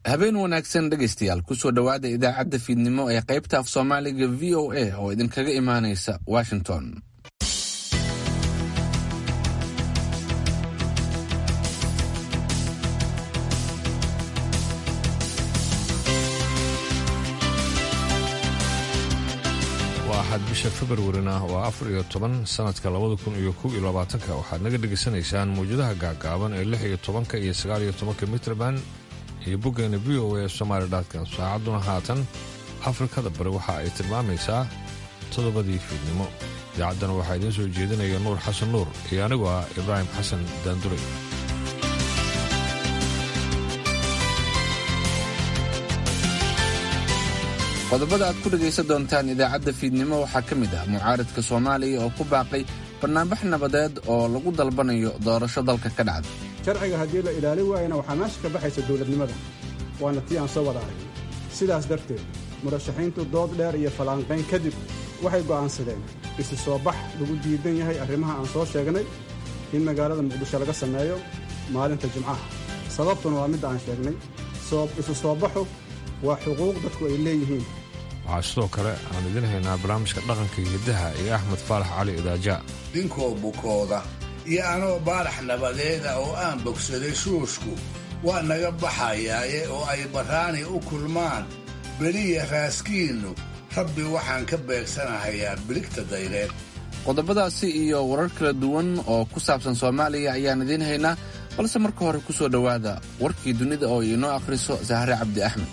habeen wanaagsan dhegaystayaal kusoo dhowaada idaacadda fiidnimo ee qaybta af soomaaliga v o a oo idinkaga imaanaysa washington waa axad bisha februarina waa afar iyo toban sanadka labada kun iyo kow iyo labaatanka waxaad naga dhegaysanaysaan mawjadaha gaagaaban ee lix iyo tobanka iyo sagaal iyo tobanka mitrban iyo boggeena v o a somaali dotcom saacadduna haatan afrikada bari waxa ay tilmaamaysaa toddobadii fiidnimo idaacaddana waxaa idiin soo jeedinaya nuur xasan nuur iyo anigoo ah ibraahim xasan daanduray qodobada aad ku dhegaysan doontaan idaacadda fiidnimo waxaa ka mid ah mucaaradka soomaaliya oo ku baaqay bannaanbax nabadeed oo lagu dalbanayo doorasho dalka ka dhacda sharciga haddii la ilaalin waayana waxaa meesha ka baxaysa dowladnimada waana tii aan soo wada aragnay sidaas darteed murashaxiintu dood dheer iyo fallaanqayn kadib waxay go'aansadeen isu soo bax lagu diidan yahay arrimaha aan soo sheegnay in magaalada muqdisho laga sameeyo maalinta jimcaha sababtuna waa midda aan sheegnay isu soo baxu waa xuquuq dadku ay leeyihiin waxaa sidoo kale aan idiin haynaa barnaamijka dhaqanka hiddaha iyo axmed faalax cali idaaja dhinkoo bukooda iyo anoo baarax nabadeeda oo aan bogsaday shuushku waa naga baxayaaye oo ay barraani u kulmaan beliya raaskiinnu rabbi waxaan ka beegsanahayaa biligta dayreed qodobadaasi iyo warar kala duwan oo ku saabsan soomaaliya ayaan idiin haynaa balse marka hore ku soo dhowaada warkii dunida oo inoo akhriso sahre cabdi axmed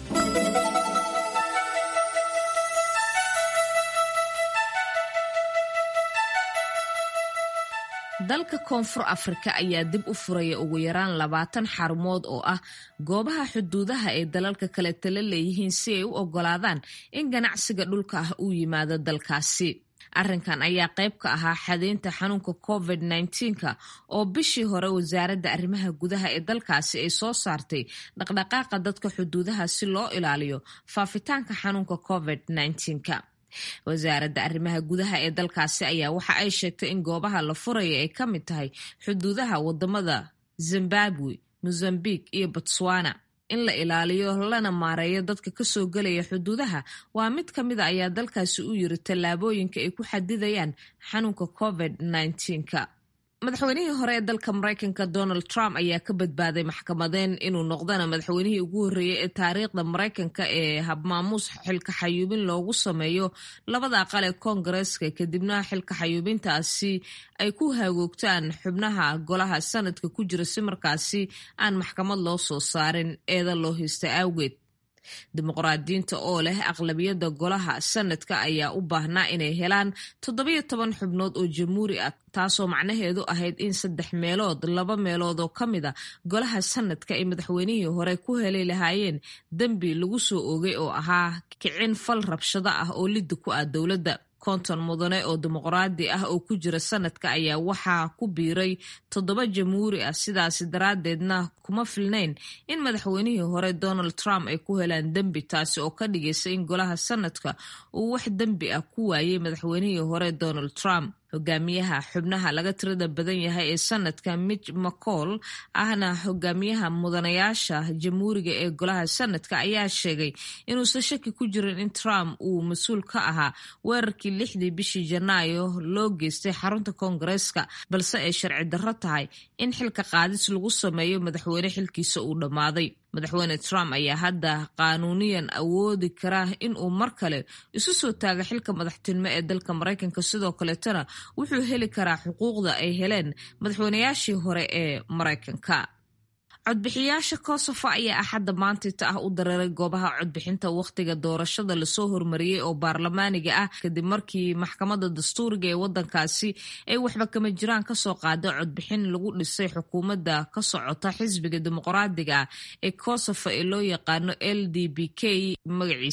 dalka koonfur afrika ayaa dib u furaya ugu yaraan labaatan xarumood oo ah goobaha xuduudaha ee dalalka kale tala leeyihiin si ay u oggolaadaan in ganacsiga dhulka ah uu yimaado dalkaasi arrinkan ayaa qayb ka ahaa xadeynta xanuunka covid -19ka oo bishii hore wasaaradda arrimaha gudaha ee dalkaasi ay soo saartay dhaqdhaqaaqa dadka xuduudaha si loo ilaaliyo faafitaanka xanuunka covid -19ka wasaaradda arrimaha gudaha ee dalkaasi ayaa waxa ay sheegtay in goobaha la furaya ay ka mid tahay xuduudaha wadamada zimbabwe mozambique iyo botswana in la ilaaliyo lana maareeyo dadka kasoo gelaya xuduudaha waa mid ka mid a ayaa dalkaasi u yiri tallaabooyinka ay ku xadidayaan xanuunka covid -19ka madaxweynihii hore ee dalka maraykanka donald trump ayaa ka badbaaday maxkamadeen inuu noqdana madaxweynihii ugu horreeyey ee taariikhda maraykanka ee habmaamuus xilka xayuubin loogu sameeyo labada aqal ee koongareeska kadibna xilka xayuubintaasi ay ku hagoogtaan xubnaha golaha sanadka ku jira si markaasi aan maxkamad loo soo saarin eeda loo haysta awgeed dimuqraadiyiinta oo leh aqlabiyadda golaha sanadka ayaa u baahnaa inay helaan toddobiyo toban xubnood oo jamhuuri ah taasoo macnaheedu ahayd in saddex meelood laba meelood oo ka mid a golaha sanadka ay madaxweynihii hore ku heli lahaayeen dembi lagu soo oogay oo ahaa kicin fal rabshado ah oo lidda ku ah dowladda konton mudane oo dimuqraadi ah oo ku jira sanadka ayaa waxaa ku biiray toddoba jamhuuri ah sidaasi daraaddeedna kuma filnayn in madaxweynihii hore donald trump ay ku helaan dembi taasi oo ka dhigaysa in golaha sanadka uu wax dembi ah ku waayey madaxweynihii hore donald trump hogaamiyaha xubnaha laga tirada badan yahay ee sanadka mitch mccall ahna hogaamiyaha mudanayaasha jamhuuriga ee golaha sanadka ayaa sheegay inuusan shaki ku jirin in trump uu mas-uul ka ahaa weerarkii lixdii bishii janaayo loo geystay xarunta koongareeska balse ay sharci darro tahay in xilka qaadis lagu sameeyo madaxweyne xilkiisa uu dhammaaday madaxweyne trump ayaa hadda qaanuuniyan awoodi kara in uu mar kale isu soo taago xilka madaxtinimo ee dalka maraykanka sidoo kaleetana wuxuu heli karaa xuquuqda ay heleen madaxweynayaashii hore ee maraykanka codbixiyaasha kosovo ayaa axadda maantita ah u dareeray goobaha codbixinta wakhtiga doorashada lasoo hormariyey oo baarlamaaniga ah kadib markii maxkamadda dastuuriga ee wadankaasi ay waxba kama jiraan kasoo qaada codbixin lagu dhisay xukuumadda ka socota xisbiga dimuqraadiga ah ee kosovo ee loo yaqaano l d b k magaciisa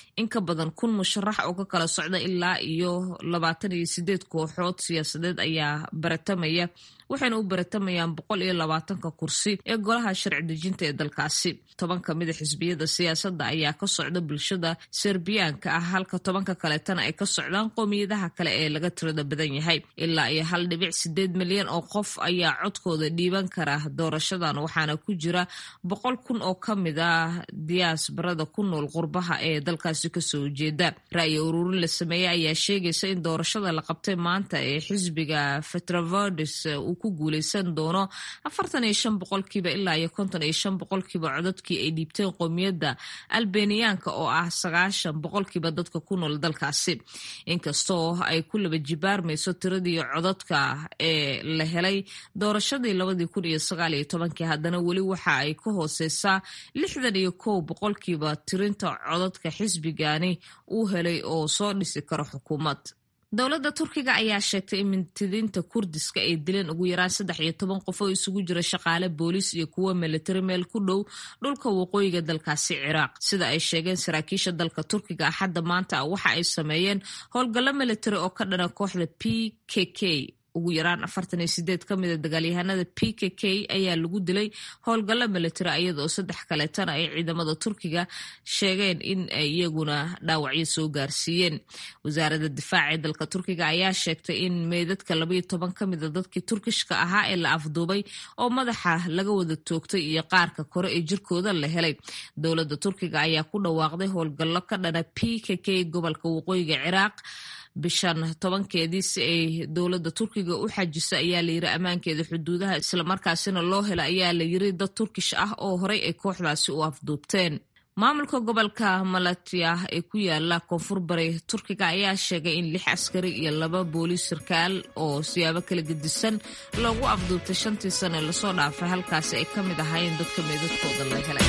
in ka badan kun musharax oo ka kala socda ilaa iyo labaatan iyo sideed kooxood siyaasadeed ayaa baratamaya waxayna u baratamayaan boqol iyo labaatanka kursi ee golaha sharci dejinta ee dalkaasi toban ka mida xisbiyada siyaasadda ayaa ka socda bulshada serbiyaanka ah halka tobanka kaleetana ay ka socdaan qoomiyadaha kale ee laga tirada badan yahay ilaa iyo hal dhibic sideed milyan oo qof ayaa codkooda dhiiban kara doorashadan waxaana ku jira boqol kun oo ka mid ah diyaasbarada ku nool qurbaha ee dalkaasi kasoo jeeda ra'yi ururin la sameeyey ayaa sheegaysa in doorashada la qabtay maanta ee xisbiga fetravodes uu ku guuleysan doono afartan iyo shan boqolkiiba ilaa iyo konton iyo shan boqolkiiba codadkii ay dhiibteen qoomiyadda albeniyaanka oo ah sagaashan boqolkiiba dadka ku nool dalkaasi inkastoo ay ku laba jibaarmayso tiradii codadka ee la helay doorashadii labadii kun iyo sagaal iyo tobankii haddana weli waxa ay ka hooseysaa lixdan iyo kow boqolkiiba tirinta codadka xisbigani uu helay oo soo dhisi karo xukuumad dowladda turkiga ayaa sheegtay in mintidiinta kurdiska ay dileen ugu yaraan saddex iyo toban qof oo isugu jira shaqaale booliis iyo kuwo militari meel ku dhow dhulka waqooyiga dalkaasi ciraaq sida ay sheegeen saraakiisha dalka turkiga axadda maanta waxa ay sameeyeen howlgallo militari oo ka dhana kooxda p k k ugu yaraan afartan iyo sideed ka mida dagaalyahanada p k k ayaa lagu dilay howlgallo militari iyadaoo saddex kaleetana ay ciidamada turkiga sheegeen in ay iyaguna dhaawacyo soo gaarsiiyeen wasaaradda difaaca ee dalka turkiga ayaa sheegtay in meydadka labaiyo toban ka mida dadkii turkishka ahaa ee la afduubay oo madaxa laga wada toogtay iyo qaarka kore ee jirkooda la helay dowladda turkiga ayaa ku dhawaaqday howlgallo ka dhana p k k gobolka waqooyiga ciraaq bishan tobankeedii si ay dowladda turkiga u xajiso ayaa layiri ammaankeeda xuduudaha islamarkaasina loo hela ayaa layiri dad turkish ah oo horey ay kooxdaasi u afduubteen maamulka gobolka malatya ee ku yaala koonfur bari turkiga ayaa sheegay in lix askari iyo laba booliis sarkaal oo siyaabo kala gedisan loogu afduubtay shantii sane lasoo dhaafay halkaasi ay ka mid ahaayeen dadka meedadkooda la helay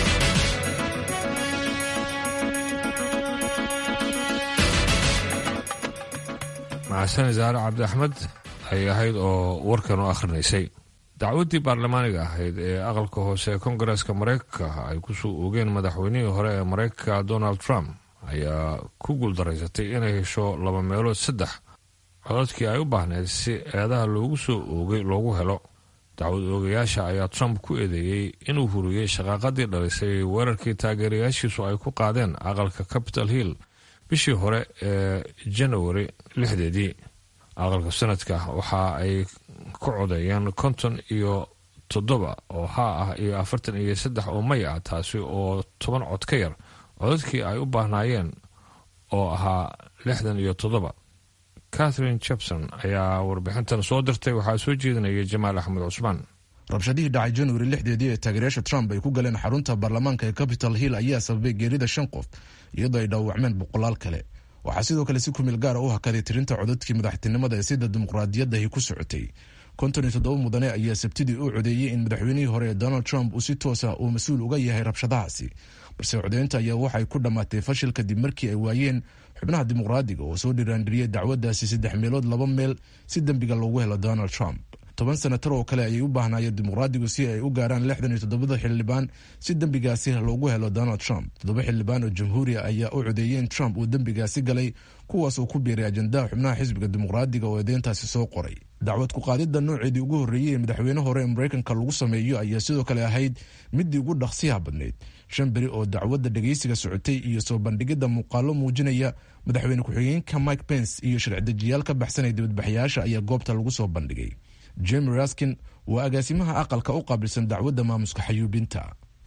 maxasane saare cabdi axmed ayay ahayd oo warkan u akhrinaysay dacwaddii baarlamaaniga ahayd ee aqalka hoose ee kongareeska mareykanka ay kusoo oogeen madaxweynihii hore ee mareykanka donald trump ayaa ku guuldaraysatay inay hesho laba meelood saddex codadkii ay u baahneyd si eedaha loogu soo oogay loogu helo dacwad oogayaasha ayaa trump ku eedeeyey inuu huriyey shaqaaqadii dhalisay weerarkii taageerayaashiisu ay ku qaadeen aqalka capital hill bishii hore ee janawari lixdeedii aqalka sanadka waxa ay ku codeeyeen konton iyo toddoba oo haa ah iyo afartan iyo saddex oo may ah taasi oo toban cod ka yar codadkii ay u baahnaayeen oo ahaa lixdan iyo toddoba catherine jepson ayaa warbixintan soo dirtay waxaa soo jeedinaya jamaal axmed cusmaan rabshadihii dhacay januari lixdeedii ee taageerayaasha trump ay ku galeen xarunta baarlamaanka ee capital hill ayaa sababay geerida shan qof iyadoo ay dhaawacmeen boqolaal kale waxaa sidoo kale si kumil gaara u hakaday tirinta codadkii madaxtinimada ee sida dimuqraadiyadahi ku socotay konton iyo toddoba mudane ayaa sabtidii u codeeyey in madaxweynihii hore ee donald trump uu si toosa uu mas-uul uga yahay rabshadahaasi balse codeynta ayaa waxay ku dhammaatay fashil kadib markii ay waayeen xubnaha dimuqraadiga oo soo dhiraandhiriyay dacwadaasi saddex meelood laba meel si dembiga loogu helo donald trump toban senatar oo kale ayay u baahnaayeen dimuqraadigu si ay u gaaraan lixdan iyo toddobada xildhibaan si dembigaasi loogu helo donald trump toddoba xildhibaan oo jamhuuriya ayaa u codeeyey in trump uu dembigaasi galay kuwaas oo ku biiray ajandaha xubnaha xisbiga dimuqraadiga oo eedeyntaasi soo qoray dacwad ku-qaadida nooceedii ugu horreeyey ee madaxweyne hore ee mareykanka lagu sameeyo ayaa sidoo kale ahayd midii ugu dhaqsiyaha badnayd shan beri oo dacwadda dhegeysiga socotay iyo soo bandhigidda muuqaalo muujinaya madaxweyne ku-xigeenka mike pence iyo sharci-dejiyaal ka baxsanay dibadbaxyaasha ayaa goobta lagu soo bandhigay jemi raskin waa agaasimaha aqalka u qaabilsan dacwadda maamuska xayuubinta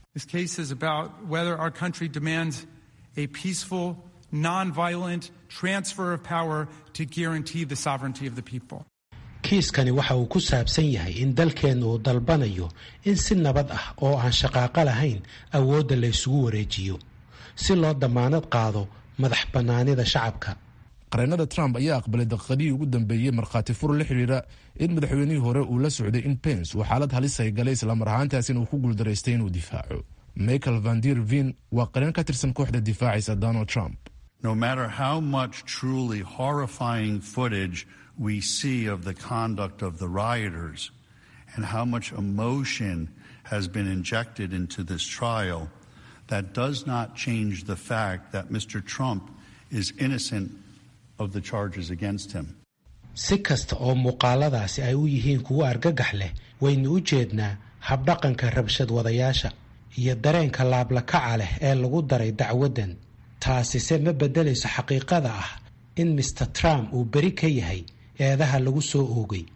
nonviolent transfer of power to guarantee the sovereignty of the people. kiiskani waxa uu ku saabsan yahay in dalkeennu uu dalbanayo in si nabad ah oo aan shaqaaqo lahayn awoodda la ysugu wareejiyo si loo dammaanad qaado madax bannaanida shacabka qareenada trump ayaa aqbalay daqiiqadihii ugu dambeeyey markhaati fur la xidhiira in madaxweynihii hore uu la socday in pence uu xaalad halis ay galay islamar ahaantaasina uu ku guuldaraystay inuu difaaco michael vandir vin waa qareen ka tirsan kooxda difaacaysa donald trump No matter how much truly horrifying footage we see of the conduct of the rioters and how much emotion has been injected into this trial, that does not change the fact that Mr. Trump is innocent of the charges against him. si kasta oo muuqaaladaasi ay u yihiin kuwo argagax leh waynu u jeednaa habdhaqanka rabshad wadayaasha iyo dareenka laablakaca leh ee lagu daray dacwaddan taasise ma beddelayso xaqiiqada ah in master trump uu beri ka yahay eedaha lagu soo oogay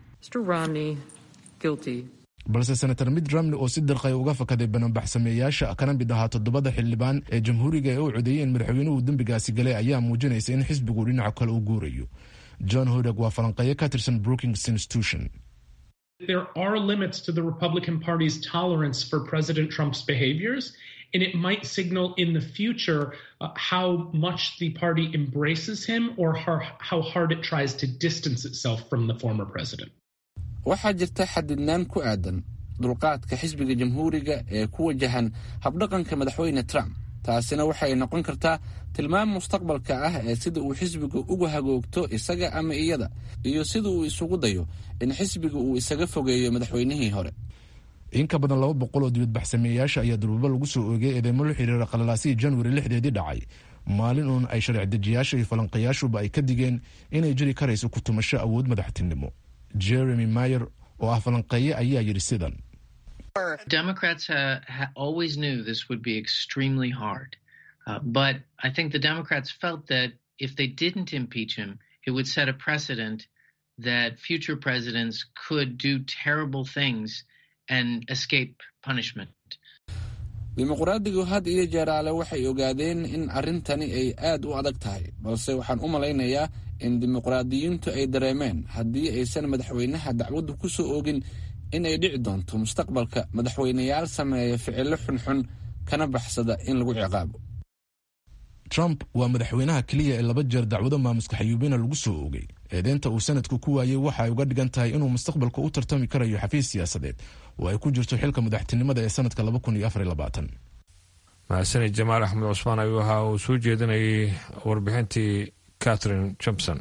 balse senator mitt romney oo si dirqay uga fakaday bananbaxsameeyaasha kana mid ahaa toddobada xildhibaan ee jamhuuriga ee u codeeyey in madaxweynuhu dembigaasi galay ayaa muujinaysa in xisbigu dhinaca kale u guurayo john hodog waa falanqeeyo ka tirsan brookings institution There are limits to the Republican Party's tolerance for President Trump's behaviors, and it might signal in the future uh, how much the party embraces him or how, how hard it tries to distance itself from the former president. waxaa jirta xadidnaan ku aadan dulqaadka xisbiga jamhuuriga ee ku wajahan habdhaqanka madaxweyne trump taasina waxay noqon kartaa tilmaam mustaqbalka ah ee sida uu xisbiga uga hagoogto isaga ama iyada iyo sida uu isugu dayo in xisbiga uu isaga fogeeyo madaxweynihii hore in ka badan laba boqol oo dibadbaxsameeyaasha ayaa durbubo lagu soo oogay eedeymo la xiriira qalalaasihii januari lixdeedii dhacay maalin uun ay sharci dejiyaasha iyo falanqayaashuba ay ka digeen inay jiri karayso ku tumasho awood madaxtinimo jeremy mayer oo ah falanqeeye ayaa yidhi sidan Democrats uh, ha- always knew this would be extremely hard. Uh, but I think the Democrats felt that if they didn't impeach him, it would set a precedent that future presidents could do terrible things and escape punishment. dimuqraadigu had iyo jeeraale waxay ogaadeen in arrintani ay aad u adag tahay balse waxaan u malaynayaa in dimuqraadiyiintu ay dareemeen haddii aysan madaxweynaha dacwaddu ku soo oogin in ay dhici doonto mustaqbalka madaxweyneyaal sameeya ficilo xunxun kana baxsada in lagu ciqaabo trump waa madaxweynaha keliya ee laba jeer dacwado maamuska xayuubina lagu soo oogay eedeynta uu sanadku ku waayey waxa ay uga dhigan tahay inuu mustaqbalka u tartami karayo xafiis siyaasadeed oo ay ku jirto xilka madaxtinimada ee sanadka mahadsanid jamaal axmed cusmaan ayuu ahaa uu soo jeedinayay warbixintii catherine johnson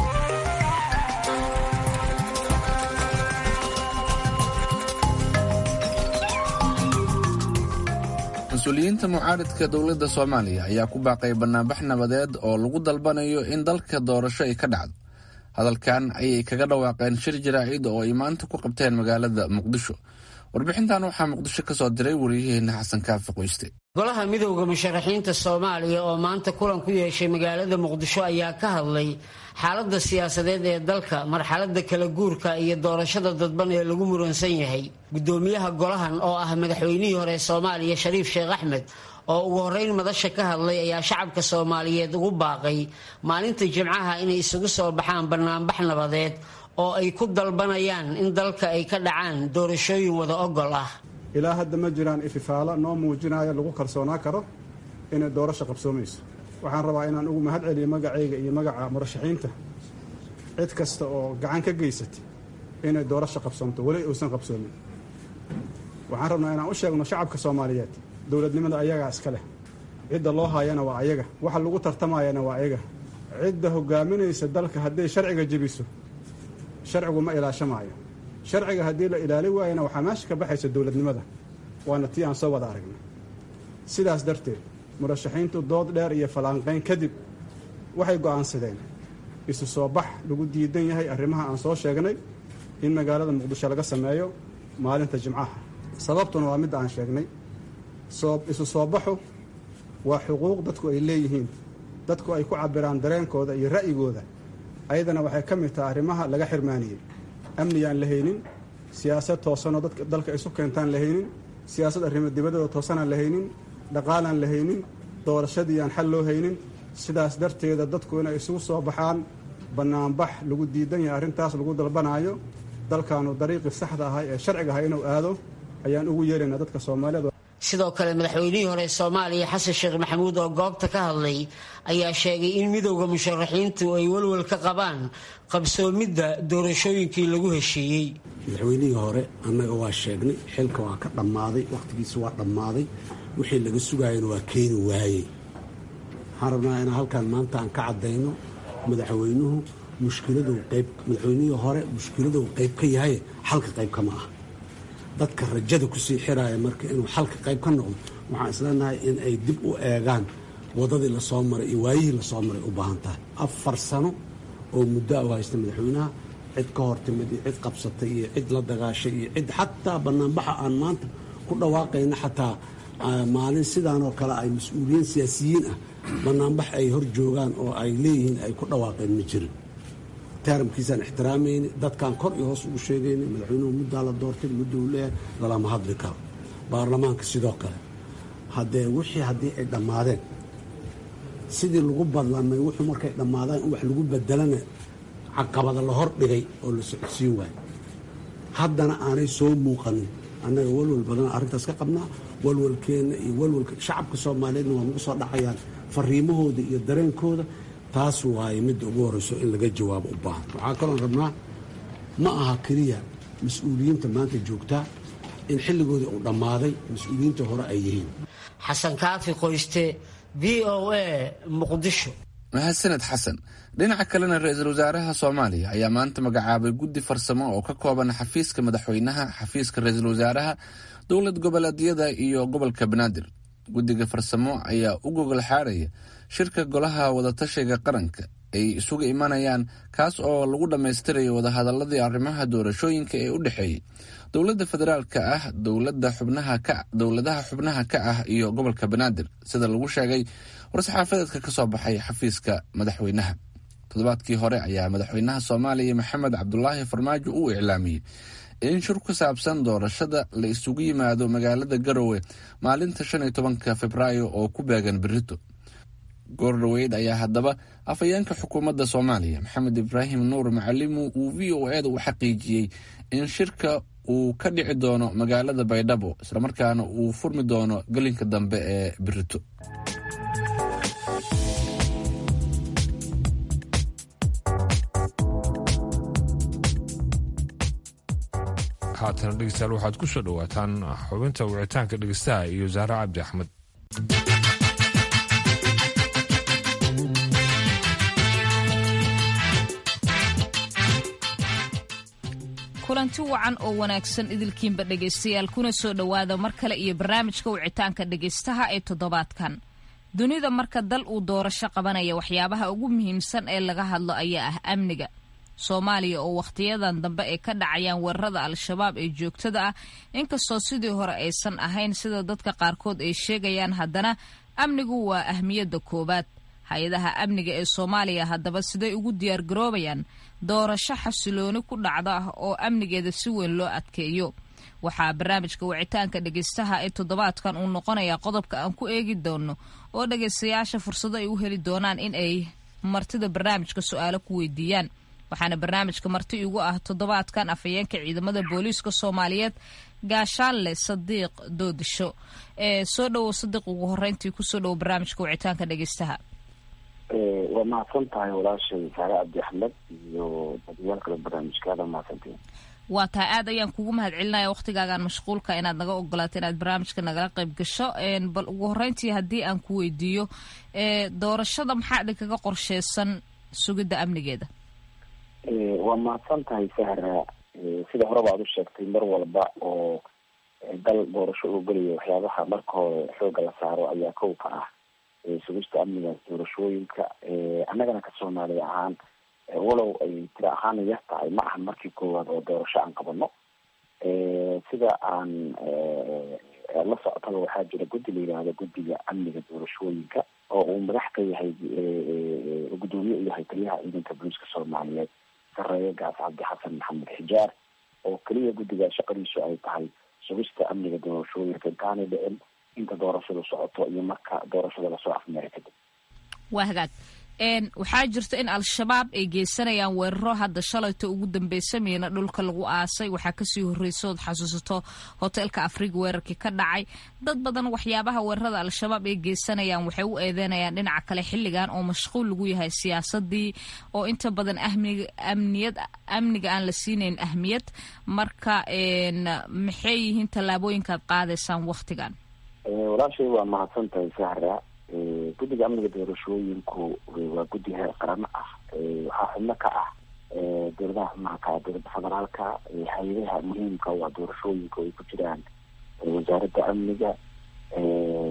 mas-uuliyiinta mucaaridka dowladda soomaaliya ayaa ku baaqay banaanbax nabadeed oo lagu dalbanayo in dalka doorasho ay ka dhacdo hadalkan ayay kaga dhawaaqeen shir jaraa'id oo ay maanta ku qabteen magaalada muqdisho warbixintan waxaa muqdisho ka soo diray wariyaheenna xasan kaafi qoyste golaha midowda musharaxiinta soomaaliya oo maanta kulan ku yeeshay magaalada muqdisho ayaa ka hadlay xaaladda siyaasadeed ee dalka marxaladda kala guurka iyo doorashada dadban ee lagu muransan yahay gudoomiyaha golahan oo ah madaxweynihii hore soomaaliya shariif sheekh axmed oo ugu horreyn madasha ka hadlay ayaa shacabka soomaaliyeed ugu baaqay maalinta jimcaha inay isugu soo baxaan banaanbax nabadeed oo ay ku dalbanayaan in dalka ay ka dhacaan doorashooyin wada ogol ah ilaa hadda ma jiraan ififaalo noo muujinaya lagu kalsoonaa karo inay doorasho qabsoomayso waxaan rabaa inaan ugu mahad celiyo magacayga iyo magaca murashaxiinta cid kasta oo gacan ka geysatay inay doorasho qabsoomto weli uusan qabsoomin waxaan rabnaa inaan u sheegno shacabka soomaaliyeed dowladnimada ayagaa iska leh cidda loo haayana waa ayaga waxa lagu tartamayana waa ayaga cidda hogaaminaysa dalka hadday sharciga jebiso sharcigu ma ilaashamaayo sharciga haddii la ilaali waayana waxaa meesha ka baxaysa dowladnimada waana tii aan soo wada aragnay sidaas darteed murashaxiintu dood dheer iyo fallaanqayn kadib waxay go'aansadeen isu soo bax lagu diidan yahay arrimaha aan soo sheegnay in magaalada muqdisho laga sameeyo maalinta jimcaha sababtuna waa midda aan sheegnay isu soo baxu waa xuquuq dadku ay leeyihiin dadku ay ku cabiraan dareenkooda iyo ra'yigooda ayadana waxay ka mid tahay arrimaha laga xirmaaniyey amniyaan la haynin siyaasad toosanoo dadka dalka isu keentaan la haynin siyaasad arrimo dibadooda toosanaan la haynin dhaqaalaan la haynin doorashadii aan xal loo haynin sidaas darteeda dadku inay isugu soo baxaan bannaanbax lagu diidan yahay arrintaas lagu dalbanaayo dalkaanu dariiqii saxda ahay ee sharciga ahay inuu aado ayaan ugu yeeraynaa dadka soomaaliyeed sidoo kale madaxweynihii hore soomaaliya xasan sheekh maxamuud oo goobta ka hadlay ayaa sheegay in midowda musharaxiintu ay walwal ka qabaan qabsoomidda doorashooyinkii lagu heshiiyey madaxweynihii hore annaga waa sheegnay xilka waa ka dhammaaday wakhtigiisa waa dhammaaday wixii laga sugaayana waa keeni waayey waxaan rabnaa inaan halkan maanta aan ka caddayno madaxweynuhu mushkiladuu qayb madaxweynihii hore mushkiladuu qayb ka yahay xalka qayb kama ah dadka rajada kusii xiraaya marka inuu xalka qayb ka noqdo waxaan isleenahay in ay dib u eegaan waddadii lasoo maray iyo waayihii lasoo maray u baahan tahay afar sano oo muddo u haysta madaxweynaha cid ka hor timid iyo cid qabsatay iyo cid la dagaashay iyo cid xataa banaanbaxa aan maanta ku dhawaaqayna xataa maalin sidaanoo kale ay mas-uuliyiin siyaasiyiin ah banaanbax ay hor joogaan oo ay leeyihiin ay ku dhawaaqeen ma jirin taaramkiisaan ixtiraamayni dadkaan kor iyo hoos ugu sheegayni madaxweynuhu muddaa la doortay mudda uu leeyahay lalama hadli karo baarlamaanka sidoo kale haddee wixii haddii ay dhammaadeen sidii lagu badlamay wuxuu markay dhammaadaan in wax lagu bedelana caqabada la hor dhigay oo la socodsiin waayo haddana aanay soo muuqanin annaga walwal badan arrintaas ka qabnaa walwalkeenna iyo walwalka shacabka soomaaliyeedna waa nagu soo dhacayaan fariimahooda iyo dareenkooda taas waaye midda ugu horreyso in laga jawaabo u baahan waxaa kaloon rabnaa ma aha keliya mas-uuliyiinta maanta joogtaa in xilligoodii uu dhammaaday mas-uuliyiinta hore ay yihiin xasan kaafi qoyste v o a muqdisho mahadsaned xasan dhinaca kalena ra-iisul wasaaraha soomaaliya ayaa maanta magacaabay guddi farsamo oo ka kooban xafiiska madaxweynaha xafiiska ra-iisul wasaaraha dowlad goboleedyada iyo gobolka banaadir guddiga farsamo ayaa u gogol xaaraya shirka golaha wadatashiga qaranka ay isugu imanayaan kaas oo lagu dhammaystirayo wadahadaladii arrimaha doorashooyinka ee u dhexeeyey dowladda federaalka ah dowlada xubnaha ka dowladaha xubnaha ka ah iyo gobolka banaadir sida lagu sheegay war-saxaafadeedka ka soo baxay xafiiska madaxweynaha toddobaadkii hore ayaa madaxweynaha soomaaliya maxamed cabdulaahi farmaajo uu iclaamiyey in shir ku saabsan doorashada la isugu yimaado magaalada garowe maalinta shan iyo tobanka februaayo oo ku beegan berito goordhoweyd ayaa haddaba afhayeenka xukuumadda soomaaliya maxamed ibraahim nuur macalimu uu v o eda u xaqiijiyey in shirka uu ka dhici doono magaalada baydhabo islamarkaana uu furmi doono gelinka dambe ee berito haatana dhegeystayaal waxaad ku soo dhowaataan xubinta wicitaanka dhegeystaha iyo zahra cabdi axmed kulanti wacan oo wanaagsan idilkiinba dhegaystayaal kuna soo dhowaada mar kale iyo barnaamijka wicitaanka dhegaystaha ee toddobaadkan dunida marka dal uu doorasho qabanaya waxyaabaha ugu muhiimsan ee laga hadlo ayaa ah amniga soomaaliya oo wakhtiyadan dambe ay ka dhacayaan weerarada al-shabaab ee joogtada ah inkastoo sidii hore aysan ahayn sida dadka qaarkood ay sheegayaan haddana amnigu waa ahmiyadda koowaad hay-adaha amniga ee soomaaliya haddaba siday ugu diyaargaroobayaan doorasho xasilooni ku dhacda oo amnigeeda si weyn loo adkeeyo waxaa barnaamijka wicitaanka dhegaystaha ee toddobaadkan uu noqonayaa qodobka aan ku eegi doono oo dhagaystayaasha fursado ay u heli doonaan in ay martida barnaamijka su-aalo ku weydiiyaan waxaana barnaamijka marti igu ah toddobaadkan afhayeenka ciidamada booliiska soomaaliyeed gaashaanle sadiiq doodisho ee soo dhowow sadiiq ugu horeyntii kusoo dhowo barnaamijka wicitaanka dhegaystaha waa mahadsan tahay walaashay saare cabdi axmed iyo badiyaal kale barnaamijkaada mahadsantiin waa tahay aad ayaan kugu mahad celinaya waktigaagaan mashquulka inaad naga ogolaato inaad barnaamijka nagala qayb gasho bal ugu horeyntii haddii aan ku weydiiyo doorashada maxaa idinkaga qorsheysan sugidda amnigeeda waa mahadsan tahay sahra sida horeba aad u sheegtay mar walba oo dal doorasho uu gelayo waxyaabaha marka hore xooga la saaro ayaa kow ka ah sugista amniga doorashooyinka annagana ka soomaaliya ahaan walow ay tira ahaan yar tahay ma ahan markii koowaad oo doorasho aan qabano sida aan la socotaba waxaa jira guddi la yidhaahdo guddiga amniga doorashooyinka oo uu madax ka yahay gudoomiye u yahay taliyaha ciidanka booliiska soomaaliyeed sareeye gaas cabdi xasan maxamed xijaar oo keliya guddiga shaqadiisu ay tahay sugista amniga doorashooyinka intaanay dhicin inta doorashadu socoto iyo marka doorashada lasoo afmeera kadib waa hagaag waxaa jirta in al-shabaab ay geysanayaan weeraro hadda shalayta ugu dambeysameyna dhulka lagu aasay waxaa kasii horreysa ood xasuusato hoteelka afriga weerarkii ka dhacay dad badan waxyaabaha weerarada al-shabaab ay geysanayaan waxay u eedeynayaan dhinaca kale xilligan oo mashquul lagu yahay siyaasadii oo inta badan amniyad amniga aan la siinayn ahmiyad marka maxay yihiin tallaabooyinkaad qaadaysaan waktigan walaashay waa mahadsan tahay sahra guddiga amniga doorashooyinku waa guddi heer qarano ah waxaa xubno ka ah dowladaha xubnaha ka ah dowladda federaalka hay-adaha muhiimka waa doorashooyinka ay ku jiraan wasaaradda amniga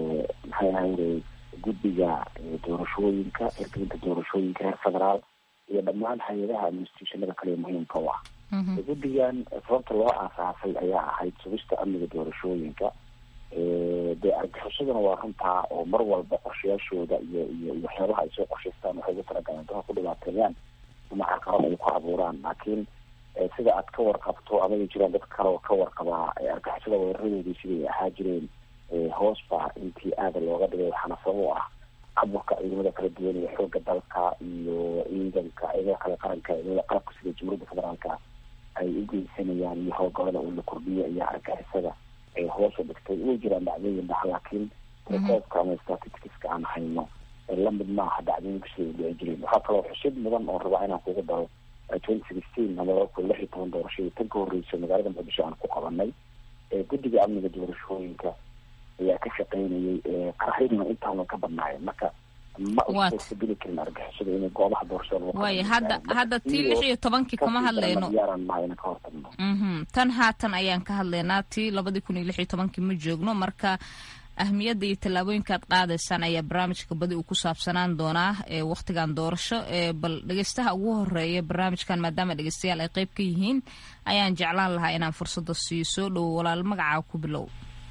maxay ahayd guddiga doorashooyinka hirgelinta doorashooyinka heer federaal iyo dhammaan hay-adaha institutionada kale muhiimka u ah guddigan sababta loo aasaasay ayaa ahayd sugista amniga doorashooyinka dee argixishaduna waa runtaa oo mar walba qorshayaashooda iyo iyo waxyaabaha ay soo qorshaystaan waxay ugu talagaleen dadka ku dhibaateeyaan ama carqalad ay ku abuuraan laakiin sida aad ka warqabto amay jiraan dad kale oo ka warqabaa argixisada weeraradoodii siday ahaa jireen hoos baa intii aada looga dhigay waxaana sabab u ah aburka ciidamada kala duwan iyo xooga dalka iyo ciidanka ciidamada kale qaranka ciidamada qalabka sida jamhuuriyadda federaalka ay u geysanayaan iyo howlgalada uu la kordhiyo iyo argixisada ay hoos u dhigtay way jiraan dhacdooyin dhax laakiin rekoobka ama statisticska aan hayno lamid maaha dhacdooyinka sida u dhici jireen waxaa kaloo xusid mudan oo rabaa inaan kugu daro twenty sixteen ama laba kun lix iyo toban doorashadii tan ka horreysay magaalada muqdisho aan ku qabanay guddiga amniga doorashooyinka ayaa ka shaqeynayay qaraxyaduna intaana ka badnaayeen marka ma usuurtageli karin argixisada inay goobaha doorashada waaya hadda hadda tii lix iyo tobankii kama hadlayno diyaaran maha inaan ka hortagno tan haatan ayaan ka hadlaynaa tii labadii kun iyo lix iyo tobankii ma joogno marka ahmiyadda iyo tallaabooyinka aad qaadaysaan ayaa barnaamijka badi uu ku saabsanaan doonaa ee wakhtigan doorasho ee bal dhegeystaha ugu horeeya barnaamijkan maadaama dhegeystayaal ay qeyb ka yihiin ayaan jeclaan lahaa inaan fursadda siiyo soo dhowo walaal magacaa ku bilow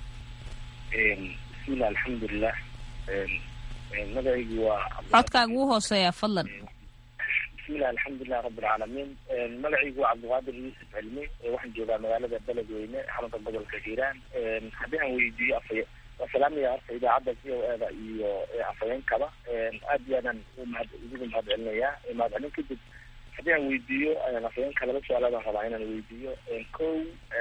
bismillah alxamdulilah magacaygu waa codkaaga ugu hooseeya fadlan bismillah alxamdulilah rabbilcaalamiin magacaygu waa cabdiqaadir yuusuf cilmi waxaan joogaa magaalada beledweyne xarunta gobolka hiiraan haddii aan weydiiyo afay salaamaya horta idaacadda v o eda iyo afhayeenkaba aad iyo aadaan umahad idigu mahad celinayaa mahad celin kadib haddii aan weydiiyo afhayeenka laba su-aalaadaan rabaa inaan weydiiyo kow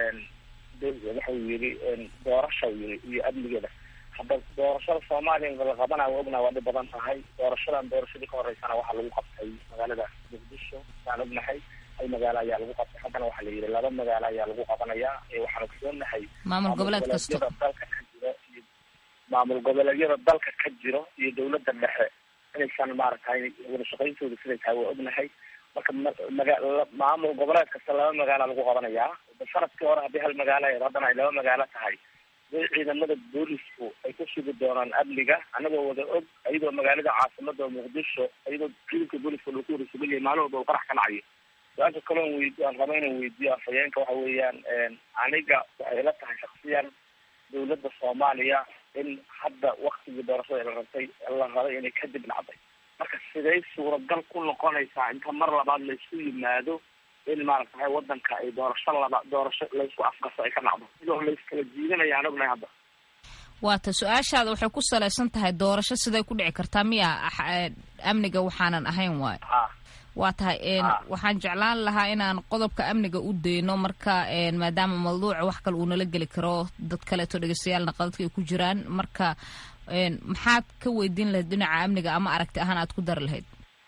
waxa uu yiri doorasha yiri iyo amnigeeda hadda doorashada soomaaliya la qabanayo waa ognaa waa dhib badan tahay doorashadan doorashadii ka horeysana waxaa lagu qabtay magaalada muqdisho waan ognahay hal magaalo ayaa lagu qabtay haddana waxaa la yidhi laba magaalo ayaa lagu qabanayaa waxaan ogsoonahay maamul goboleed kasto dalka ka jiro iyo maamul goboleedyada dalka ka jiro iyo dawladda dhexe inaysan maaragtay wada shaqayntooda siday tahay waa ognahay marka maga maamul goboleed kasta laba magaala lagu qabanayaa sanadkii hore haddii hal magaalo ahayd haddana ay laba magaalo tahay way ciidamada boolisku ay ku sugi doonaan amniga anagoo wada og iyadoo magaalada caasimada muqdisho iyadoo ciidanka booliska lagu wada sugan yahay maalin walba uu qarax ka dhacayo su-aasha kaloon weydi aan raba inaan weydiiyo afhayeenka waxa weeyaan aniga waxay ila tahay shaksiyan dawladda soomaaliya in hadda waktigii doorashada la rabtay la rabay inay kadib dhacday marka siday suuragal ku noqonaysaa inta mar labaad laysku yimaado in maaragtahay wadanka ay doorasho laba doorasho laysku afgaso ay ka dhacdo iyadoo layskala jiidanaya aan ognahay hadda waata su-aashaada waxay ku salaysan tahay doorasho siday ku dhici kartaa miya amniga waxaanan ahayn waayo waa tahay waxaan jeclaan lahaa inaan qodobka amniga u dayno marka maadaama mawduuca wax kale uu nala geli karo dad kaleeto dhegeystayaal qadadka ay ku jiraan marka maxaad ka weydiin lahayd dhinaca amniga ama aragti ahaan aad ku dari lahayd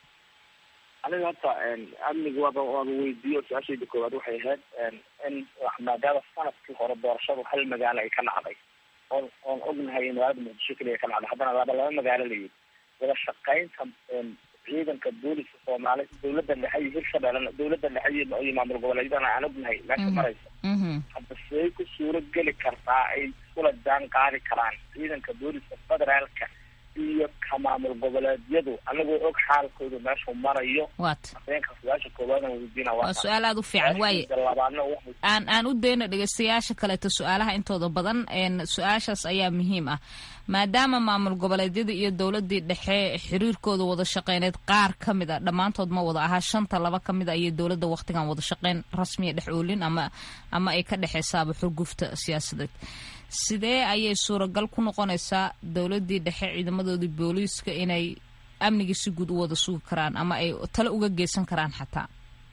aniga horta amniga waaba waaba weydiiyo su-aashayda koowaad waxay ahayd in maadaama sanadkii hore doorashadu hal magaalo ay ka dhacday oon oon ognahay in magaalada muqdisho keliya ka dhacday haddana laba laba magaalo la yidhi wada shaqaynta ciidanka booliska soomaali dawladda dhexe iyo hirshabeellena dawladda dhexe iyo maamul goboleedyadana aan ognahay meesha maraysa hadda siday ku suuro geli kartaa ay iskula jaan qaadi karaan ciidanka booliska federaalka iyo ka maamul goboleedyadu anagoo og xaalkooda meeshuu marayo wat afeenka su-aasha koowaadaan weydiina waa su-aal aada u fiican waaye labaadna waxay aan aan u dayno dhegeystayaasha kaleeto su-aalaha intooda badan su-aashaas ayaa muhiim ah maadaama maamul goboleedyada iyo dowladii dhexe xiriirkooda wada shaqeyneed qaar ka mid a dhammaantood ma wada ahaa shanta laba ka mid a iyo dowladda wakhtigan wada shaqeyn rasmiya dhex oolin ama ama ay ka dhexeysaaba xurgufta siyaasadeed sidee ayay suuragal ku noqonaysaa dowladii dhexe ciidamadoodii booliiska inay amnigii si guud u wada sugi karaan ama ay tale uga geysan karaan xataa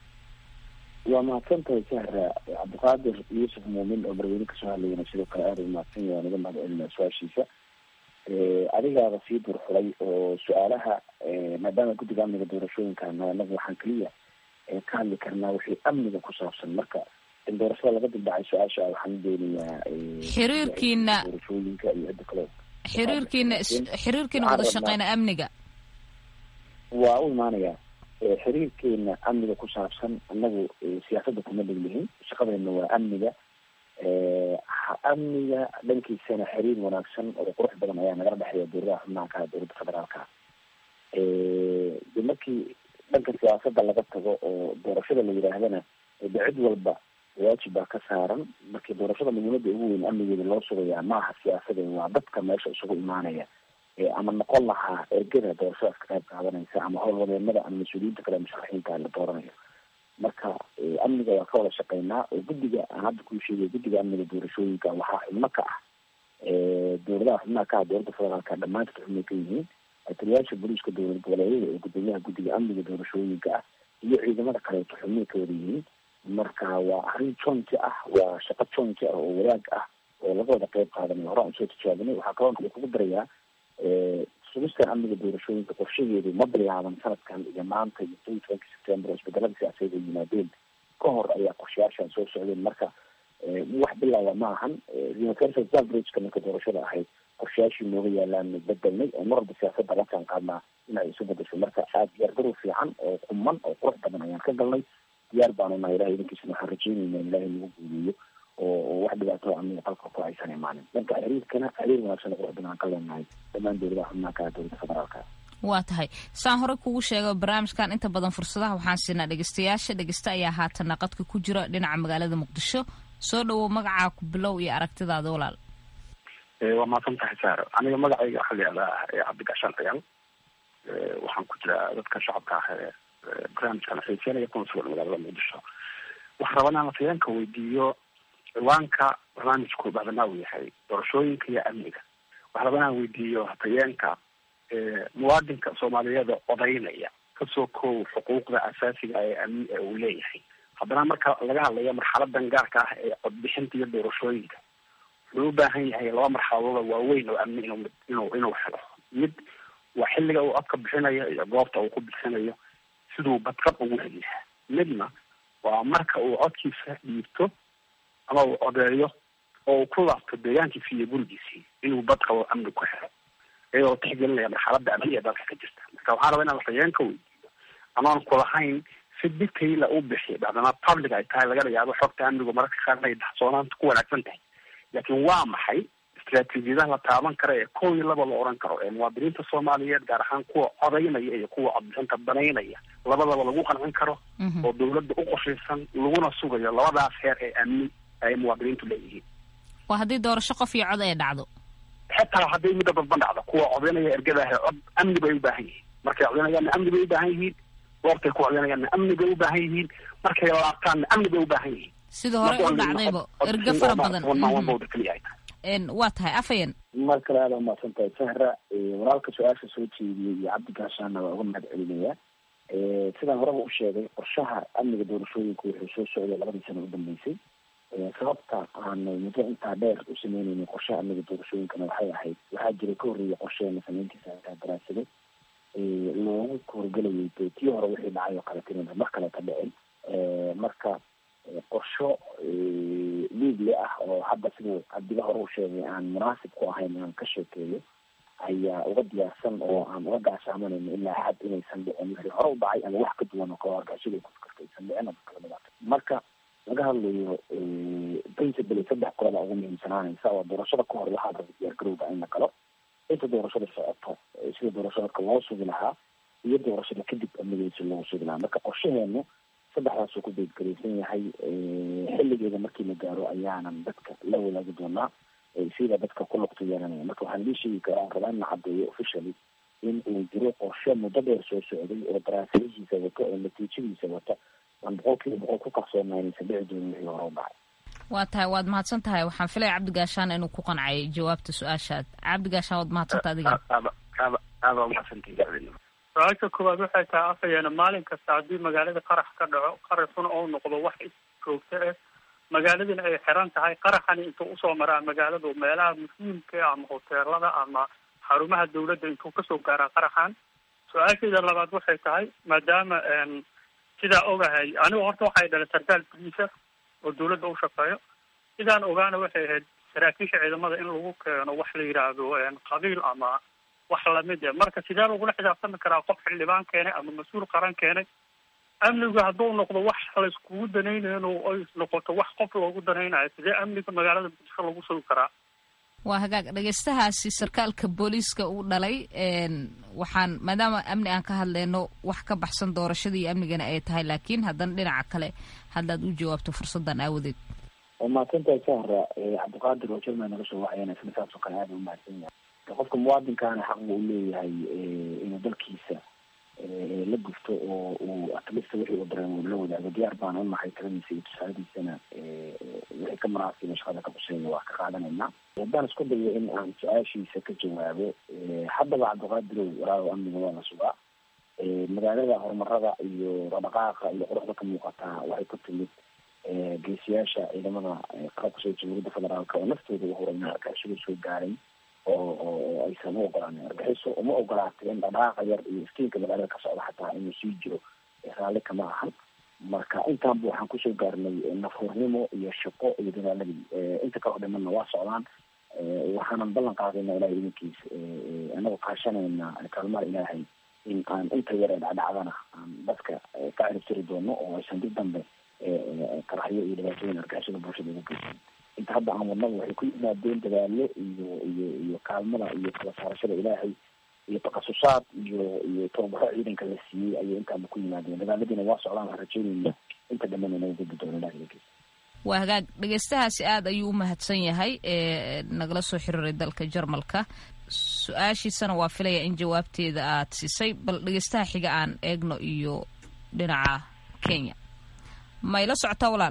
waa mahadsan tahay sahra cabdiqaadir yuusuf muumin oo barweyne kasoo hadlayana sidoo kale aada u mahadsan yahay naga mahad celinaa su-aashiisa adigaaba sii durxulay oo su-aalaha maadaama guddiga amniga doorashooyinka anagu waxaan keliya ka hadli karnaa wixii amniga ku saabsan marka in doorashada laga dibdhacay su-aasha waxaan u doonayaa xiriirkiina doorashooyinka iyo cidda kale xiriirkiina xiriirkiina wada shaqeyna amniga waa u imaanayaa xiriirkeena amniga ku saabsan anagu siyaasadda kuma dheglihin shaqadeena waa amniga amniga dhankiisana xiriir wanaagsan oo qurux badan ayaa nagala dhexeeya dowladaha xubnaha ka dowladda federaalka de markii dhanka siyaasada laga tago oo doorashada la yidhaahdana de cid walba waajib baa ka saaran markii doorashada muhiimada ugu weyn amnigeeda loo sugayaa maaha siyaasada waa dadka meesha isugu imaanaya ama noqon lahaa ergada doorashadaas ka qayb qaadanaysa ama howlwadeenada ama mas-uuliyiinta kale musharaxiinta la dooranayo marka amniga waa ka wada shaqeynaa oo guddiga aan hadda kuu sheegay guddiga amniga doorashooyinka waxaa xubno ka ah dowladaha xubnaha ka ah dowladda federaalka dhamaantood xubnay ka yihiin taliyaasha booliiska dowlad goboleedyada oo gudoomiyaha guddiga amniga doorashooyinka ah iyo ciidamada kaleeto xubnay ka wada yihiin marka waa arrin jonti ah waa shaqo jonti ah oo wadaag ah oo laga wada qeyb qaadanayo hore aan usoo tijaabinay waxaa kaloo waxay kugu darayaa sugistan amniga doorashooyinka qorshaheedu ma bilaaban sanadkan iyo maanta iyo toban tobanki september oo isbedelada siyaasadeed ay yimaadeen ka hor ayaa qorshayaashan soo socdeen marka wax bilaaba ma ahan universal averageka marka doorashada ahayd qorshayaashii nooga yaalaan bedelnay oo mar walba siyaasada la jaan qaadnaa in ay isu bedesho marka aada diyaargarow fiican oo quman oo qurux badan ayaan ka galnay diyaar baanu nahay ilahay idinkiisana waxaan rajeynayna in ilahay nagu guuleeyo oo wax dhibaato amniga qalka ku aysan imaanin dhanka xiriirkana xiriir wanaagsan qurux badan aan ka leenahay dhammaan dowladaha xubnaha ka dowladda federaalka waa tahay saan hore kugu sheega barnaamijkan inta badan fursadaha waxaan siinaa dhegeystayaasha dhegeysta ayaa haatana qadka ku jira dhinaca magaalada muqdisho soo dhawow magacaa ku bilow iyo aragtidaada walaal waa mahadsan tahay saaro aniga magacayga waxaa la yihahdaa cabdigashaan ciyaal waxaan ku jiraa dadka shacabka ah ee barnaamijkan xiiseynaya kuna sugan magaalada muqdisho waxaan rabaa inaan afayeenka weydiiyo ciwaanka barnaamijku bacdama uu yahay doorashooyinka iyo amniga waxaan rabaa inaan weydiiyo hafayeenka muwaadinka soomaaliyeed odaynaya kasoo koow xuquuqda asaasiga ee amni ee uu leeyahay haddana marka laga hadlayo marxaladan gaarka ah ee codbixinta iyo doorashooyinka wuxuu u baahan yahay laba marxaladooda waaweyn oo amni inu inuu inuu helo mid waa xilliga uu codka bixinayo iyo goobta uu ku bixinayo siduu badqab ugu heliyaa midna waa marka uu codkiisa dhiibto ama uu codeeyo oo uu ku laabto deegaankiisi iyo gurigiisii inuu badqabo amni ku helo iyadoo tixgelinaya marxalada amni ee dalka ka jirta marka waxaan rabaa inaan afayeenka weydiiyo amaan kulahayn si detaila u bixiya bacdama public ay tahay laga yaabo xogta amnigu mararka qaar inay daxsoonaanta ku wanaagsan tahay laakiin waa maxay istraatiijiyadaha la taaban kara ee kow iyo laba la oran karo ee muwaadiniinta soomaaliyeed gaar ahaan kuwa codaynaya iyo kuwa codbixinta banaynaya labadaba lagu qancin karo oo dawladda u qorshaysan laguna sugayo labadaas heer ee amni ay muwaadiniintu leeyihiin waa haddii doorasho qof iyo cod ay dhacdo xitaa hadday midda dadban dhacdo kuwa codaynaya ergadaah cod amni bay u baahan yihiin markay codaynayaanna amni bay u baahan yihiin goortay ku codaynayaanna amni bay u baahan yihiin markay laabtaanna amni bay u baahan yihiin sida hore u dhacdayba ergo fara badan waa tahay afayan mar kale aada umahadsan tahay sahra walaalka su-aasha soo jeediyey iyo cabdi gaashaana waa uga mahad celinaya sidaan horeba u sheegay qorshaha amniga doorashooyinka wuxuu soo socday labadii sano u dambeysay sababta aan muddo intaa dheer u sameyneyna qorshaha amniga doorashooyinkana waxay ahayd waxaa jiray ka horreeya qorsheena sameyntiisa intaa daraasada loogu horgelayay de tii hore wixii dhacay oo kale tinina mar kaleta dhicin marka qorsho liigle ah oo hadda siduu cabdiga hore u sheegay aan munaasib ku ahayn inaan ka sheekeeyo ayaa uga diyaarsan oo aan uga gaashaamanayno ilaa xad inaysan dhicin wixii hore u dhacay ama wax ka duwan oo kale argashada ku fikarta aysan dhicin ama kala dhibaato marka laga hadlayo principally saddex qolada ugu muhiimsanaanaysa oo doorashada ka hor waxaa raba diyaargarowga in la galo inta doorashada socoto sida doorashadka loo sugi lahaa iyo doorashada kadib amnigeisa loogu sugi lahaa marka qorshaheenu saddexdaasuu ku beedgaraysan yahay xilligeeda markii la gaaro ayaanan dadka la wadaagi doonaa sida dadka ku lugta yeelanaya marka waxaan idin sheegi karaa aan rabaa in la caddeeyo officially in uu jiro qorshe muddo dheer soo socday oo daraasadihiisa wato oo natiijadiisa wata aan boqol kiiba boqol ku kalsoonaa inaysan dhici doonin wixii hore u dhacay waa tahay waad mahadsan tahay waxaan filaya cabdi gaashaan inuu ku qancay jawaabta su-aashaad cabdi gaashaan waad mahadsanta adiga aada waa mahadsantahi su-aasha koowaad waxay tahay afayeena maalin kasta haddii magaalada qarax ka dhaco qaraxuna oo noqdo wax joogto ah magaaladina ay xiran tahay qaraxani intuu usoo maraa magaaladu meelaha muhiimka ama hoteelada ama xarumaha dawladda intuu kasoo gaaraa qaraxan su-aasheeda labaad waxay tahay maadaama sidaa ogahay anigu horta waxay dhalay sarkaal boliisa oo dawladda u shaqeeyo sidaan ogaana waxay ahayd saraakiisha ciidamada in lagu keeno wax la yidhaahdo qabiil ama wax lamid e marka sidee lagula xisaabtami karaa qof xildhibaan keenay ama mas-uul qaran keenay amnigu hadduu noqdo wax layskugu danaynayo in ay noqoto wax qof loogu danaynayo sidee amniga magaalada muqdisho lagu sugi karaa waa hagaag dhegeystahaasi sarkaalka booliiska uu dhalay waxaan maadaama amni aan ka hadleyno wax ka baxsan doorashadii iyo amnigana ay tahay laakiin haddana dhinaca kale haddaad u jawaabto fursaddan aawadeed waa mahadsantahay sahra cabdiqaadir oo jerman naga soo wacayana isna saas oo kale aada u mahadsan yahay qofka muwaadinkaana xaq buu leeyahay inuu dalkiisa la gufto oo uu atlista wixii uu dareemo la wadaago diyaar baan u nahay taladiisa iyo tusaaladiisana wixii ka munaasiba shaqada ka quseeya waa ka qaadanaynaa haddaan isku dayo in aan su-aashiisa ka jawaabo haddaba cabdiqaadirow walaaw amniga waa la sugaa magaalada horumarada iyo dhaqdhaqaaqa iyo quruxda ka muuqataa waxay ku timid geesiyaasha ciidamada qalabka soo jamhuuriyadda federaalka oo naftooda u horay argagixisada soo gaaray oo oo aysan u ogolaanin argaxiso uma ogolaatay in dhaqdhaqaaqa yar iyo iftiinka magaalada ka socda xataa inuu sii jiro raalli kama ahan marka intaanba waxaan kusoo gaarnay nafuurnimo iyo shaqo iyo dadaaladii inta kaloo dhimanna waa socdaan waxaanan ballan qaadayna ilahay idinkiis anagoo kaashanayna kaalmaha ilaahay in aan inta yar ee dhacdhacdana aan dadka ka ciribtiri doono oo aysan dib dambe qaraxyo iyo dhibaatooyin argixisada bulshada ugu geysan inta hadda aan wadnaba waxay ku yimaadeen dadaalo iyo iyo iyo kaalmada iyo kala saarashada ilaahay iyo takasusaad iyo iyo tababaro ciidanka la siiyey ayay intaaba ku yimaadeen dadaaladiina waa socdaan waxaan rajeynayna inta dhamman inaga gudbi doono ilahay idinkiis waa hagaag dhegeystahaasi aada ayuu u mahadsan yahay ee nagala soo xiriiray dalka jarmalka su-aashiisana waa filaya in jawaabteeda aad siisay bal dhegeystaha xiga aan eegno iyo dhinaca kenya ma ila socotaa walaal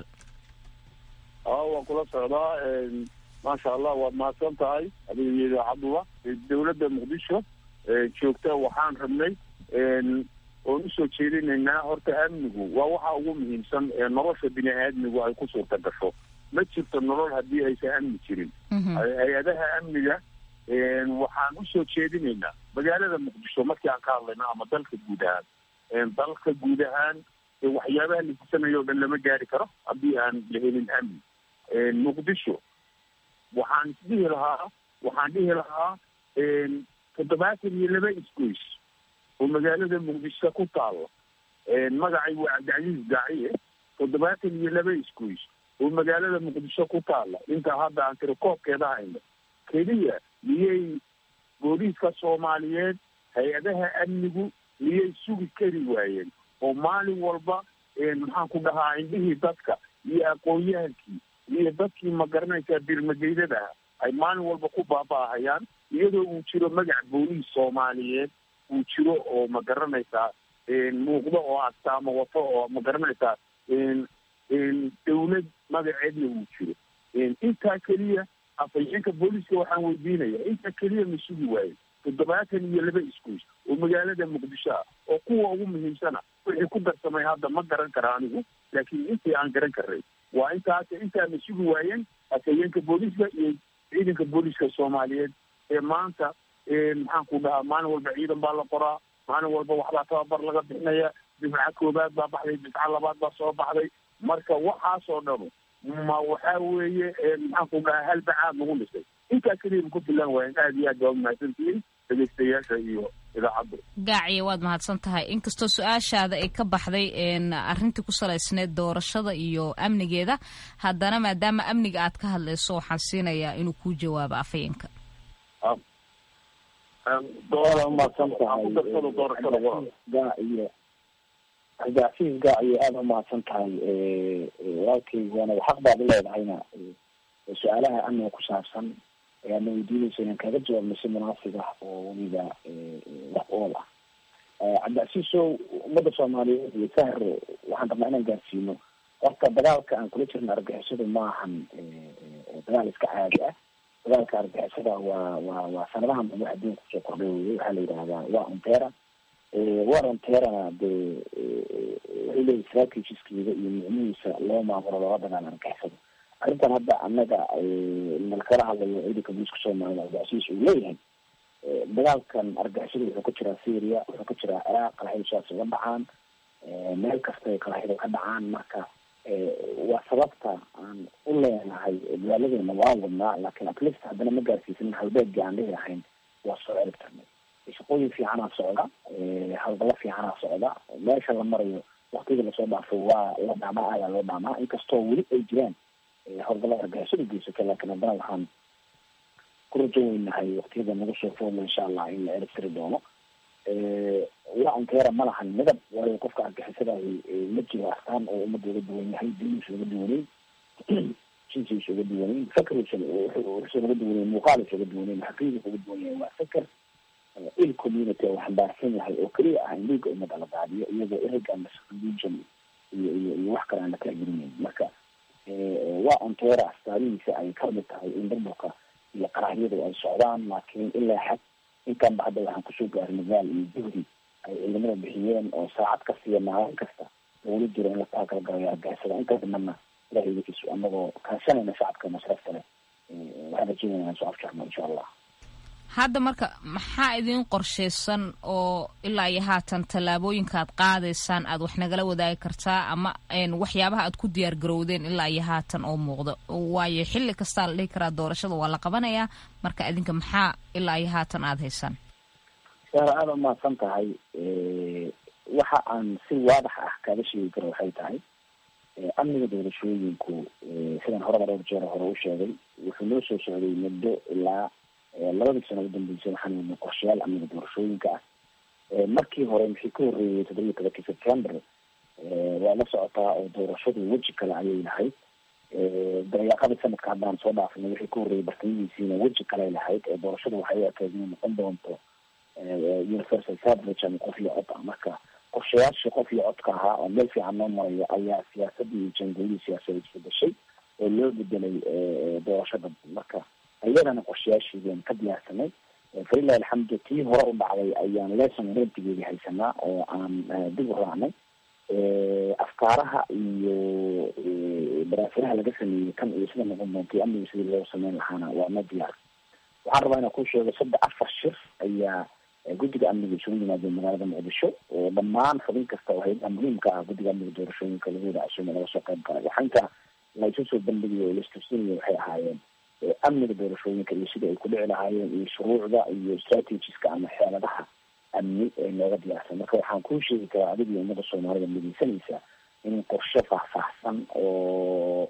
a waan kula socdaa maasha allah waad mahadsan tahay adiga iyo idaacaduba dowladda muqdisho joogta waxaan rabnay oon usoo jeedinaynaa horta amnigu waa waxa ugu muhiimsan ee nolosha bini aadmigu ay ku suurta gasho ma jirto nolol haddii aysan amni jirin hay-adaha amniga waxaan usoo jeedinaynaa magaalada muqdisho markii aan ka hadlayno ama dalka guud ahaan dalka guud ahaan waxyaabaha la hisanayo o dhan lama gaari karo haddii aan la helin amni muqdisho waxaan dhihi lahaa waxaan dhihi lahaa toddobaatan iyo laba isgoys oo magaalada muqdisho ku taalo magacay waa cabdicasiis daaciye toddobaatan iyo laba isgoys oo magaalada muqdisho ku taala intaa hadda aan tiri koobkeeda hayno keliya miyay booliiska soomaaliyeed hay-adaha amnigu miyay sugi kari waayeen oo maalin walba maxaan ku dhahaa indhihii dadka iyo aqoon-yahankii iyo dadkii ma garanaysaa birmageydadaha ay maalin walba ku baaba-ahayaan iyadoo uu jiro magac booliis soomaaliyeed uu jiro oo ma garanaysaa muuqdo oo astaamo wato oo ma garanaysaa dawlad magaceedna uu jiro intaa keliya afhayeenka booliiska waxaan weydiinaya intaa keliya ma sugi waaye toddobaatan iyo laba isgoys oo magaalada muqdisho ah oo kuwa ugu muhiimsana wixii ku darsamay hadda ma garan kara anigu laakiin intii aan garan karay waa intaas intaana sugi waayeen afhayeenka booliiska iyo ciidanka booliiska soomaaliyeed ee maanta maxaan ku dhahaa maalin walba ciidan baa la qoraa maalin walba waxbaa tababar laga bixinaya difca koobaad baa baxday difca labaad baa soo baxday marka waxaas oo dhanu ma waxaa weeye maxaan ku dhahaa halbacaad lagu dhisay intaa keliya ku filan waayen aada iyo aad baa umahadsantihiin dhegeystayaasha iyo idaacadda gaaciya waad mahadsan tahay inkastoo su-aashaada ay ka baxday arrintii ku salaysneed doorashada iyo amnigeeda haddana maadaama amniga aad ka hadlayso waxaan siinayaa inuu kuu jawaabo afhayeenka umahadsan tahay gaaciyo cabdicasiis gaaciyo aada umahadsan tahay walaalkaygana xaq baad uleedahayna su-aalaha amniga ku saabsan ayaadna weydiinaysa inaan kaga jawaabno si munaasib ah oo weliba wax ool ah cabdicasiisow ummadda soomaaliyeed iyo sahro waxaan rabnaa inaan gaarsiino horta dagaalka aan kula jirna argixisadu ma ahan dagaal iska caadi ah dagaalka argixisada waa waa waa sanadahan dambe adduunka kusoo kordhay weye waxaa la yidhahdaa waa ontera war onterana dee waxay leeyihi strategiskeeda iyo micnihiisa loo maamulo looga dagaala argixisada arrintan hadda annaga nalkala hadlayo ciidanka booliiska soomaalida cabdicasiis uu leeyahay dagaalkan argixisada wuxuu ka jiraa syria wuxuu ka jiraa ciraaq qalaxyadasaas uga dhacaan meel kasta ay qalaxyada ka dhacaan marka waa sababta aan u leenahay dadaaladeena waan wadnaa laakiin atlist haddana ma gaarsiisanin halbeegii aan dhihi lahayn waa soo ciribtarnay shaqooyin fiicanaa socda hawlgalo fiicanaa socda meesha la marayo waktiyada lasoo dhaafay waa la dhaamaa ayaa loo dhaamaa inkastoo weli ay jiraan howlgallada argagixisada geysatay laakiin haddana waxaan ku rajo weynahay waktiyada nagu soo foodla insha allah in la eristiri doono waa ankeera ma lahan midab waayo qofka argixisadahi ma jiro astaan oo ummadda uga duwan yahay diiniisa uga duwaneyn jinsiisa uga duwaneyn fakriisa wuxuusa uga duwaneyn muuqaalisa uga duwaneyn xaqiiqiisa uga duwan yahay waa fikr il community oo xambaarsan yahay oo keliya ah in dhiiga ummadda la daadiyo iyagoo erega religion iyo iyo iyo wax kale aan la taagelinayn marka waa anteera astaanihiisa ay kamid tahay in burburka iyo qaraxyadu ay socdaan laakiin ilaa xad inkanba hadda waxaan kusoo gaarin magaal iyo juhdi ay ciidamada bixiyeen oo saacad kasta iyo maalin kasta lagula jiro in la taagalgalayo argixisada inta dhimanna ilahay idikiisu anagoo kaashanayna shacabka masrafta leh waxaan rajeynaya inaan soo afjarno insha allah hadda marka maxaa idin qorshaysan oo ilaa iyo haatan tallaabooyinka aad qaadaysaan aad wax nagala wadaagi kartaa ama waxyaabaha aad ku diyaar garowdeen ilaa iyo haatan oo muuqdo waayo xilli kastaa la dhihi karaa doorashada waa la qabanayaa marka idinka maxaa ilaa iyo haatan aada haysaan saara aada umahadsan tahay waxa aan si waadax ah kaaga sheegi karo waxay tahay amniga doorashooyinku sidaan horeba dhowr jeer hore u sheegay wuxuu noo soo socday muddo ilaa labadii sano u dambeysay waxaan wadnay qorshayaal amniga doorashooyinka ah markii hore maxii ka horreeyay toddobiyi tobankii september waa la socotaa oo doorashadu weji kale ayay lahayd dayaaqadii sanadka haddaan soo dhaafnay wixii ka horreeyay bartamihiisiina weji kale lahayd ee doorashadu waxay u ekeed inay noqon doonto universal suffrage ama qof iyo cod ah marka qorshayaashii qof iyo codka ahaa oo meel fiican noo marayo ayaa siyaasadii iyo jangoolihii siyaasadeed isbedeshay oo loo bedelay doorashada marka iyadana qorshayaasheedaan ka diyaarsanay falilahi alxamdu tii hore u dhacday ayaan lesson rentigeedii haysanaa oo aan dib u raacnay afkaaraha iyo baraasiraha laga sameeyey kan iyo sida noqon doontay amniga sidii loo sameyn lahaana waa ma diyaar waxaan rabaa inaan ku sheego saddex afar shir ayaa guddiga amniga isugu yimaadeen magaalada muqdisho oo dhammaan xubin kasta oo hayadaha muhiimka ah guddiga amniga doorashooyinka lagu wada casuumay laga soo qayb galay waxaa inta la isu soo bandhigayo oo la istusinaya waxay ahaayeen amniga doorashooyinka iyo sidai ay ku dhici lahaayeen iyo shuruucda iyo strategiska ama xeeladaha amni ee nooga diyaarsan marka waxaan kuu sheegi karaa adig iyo ummadda soomaalida midaysanaysa in qorshe faahfaahsan oo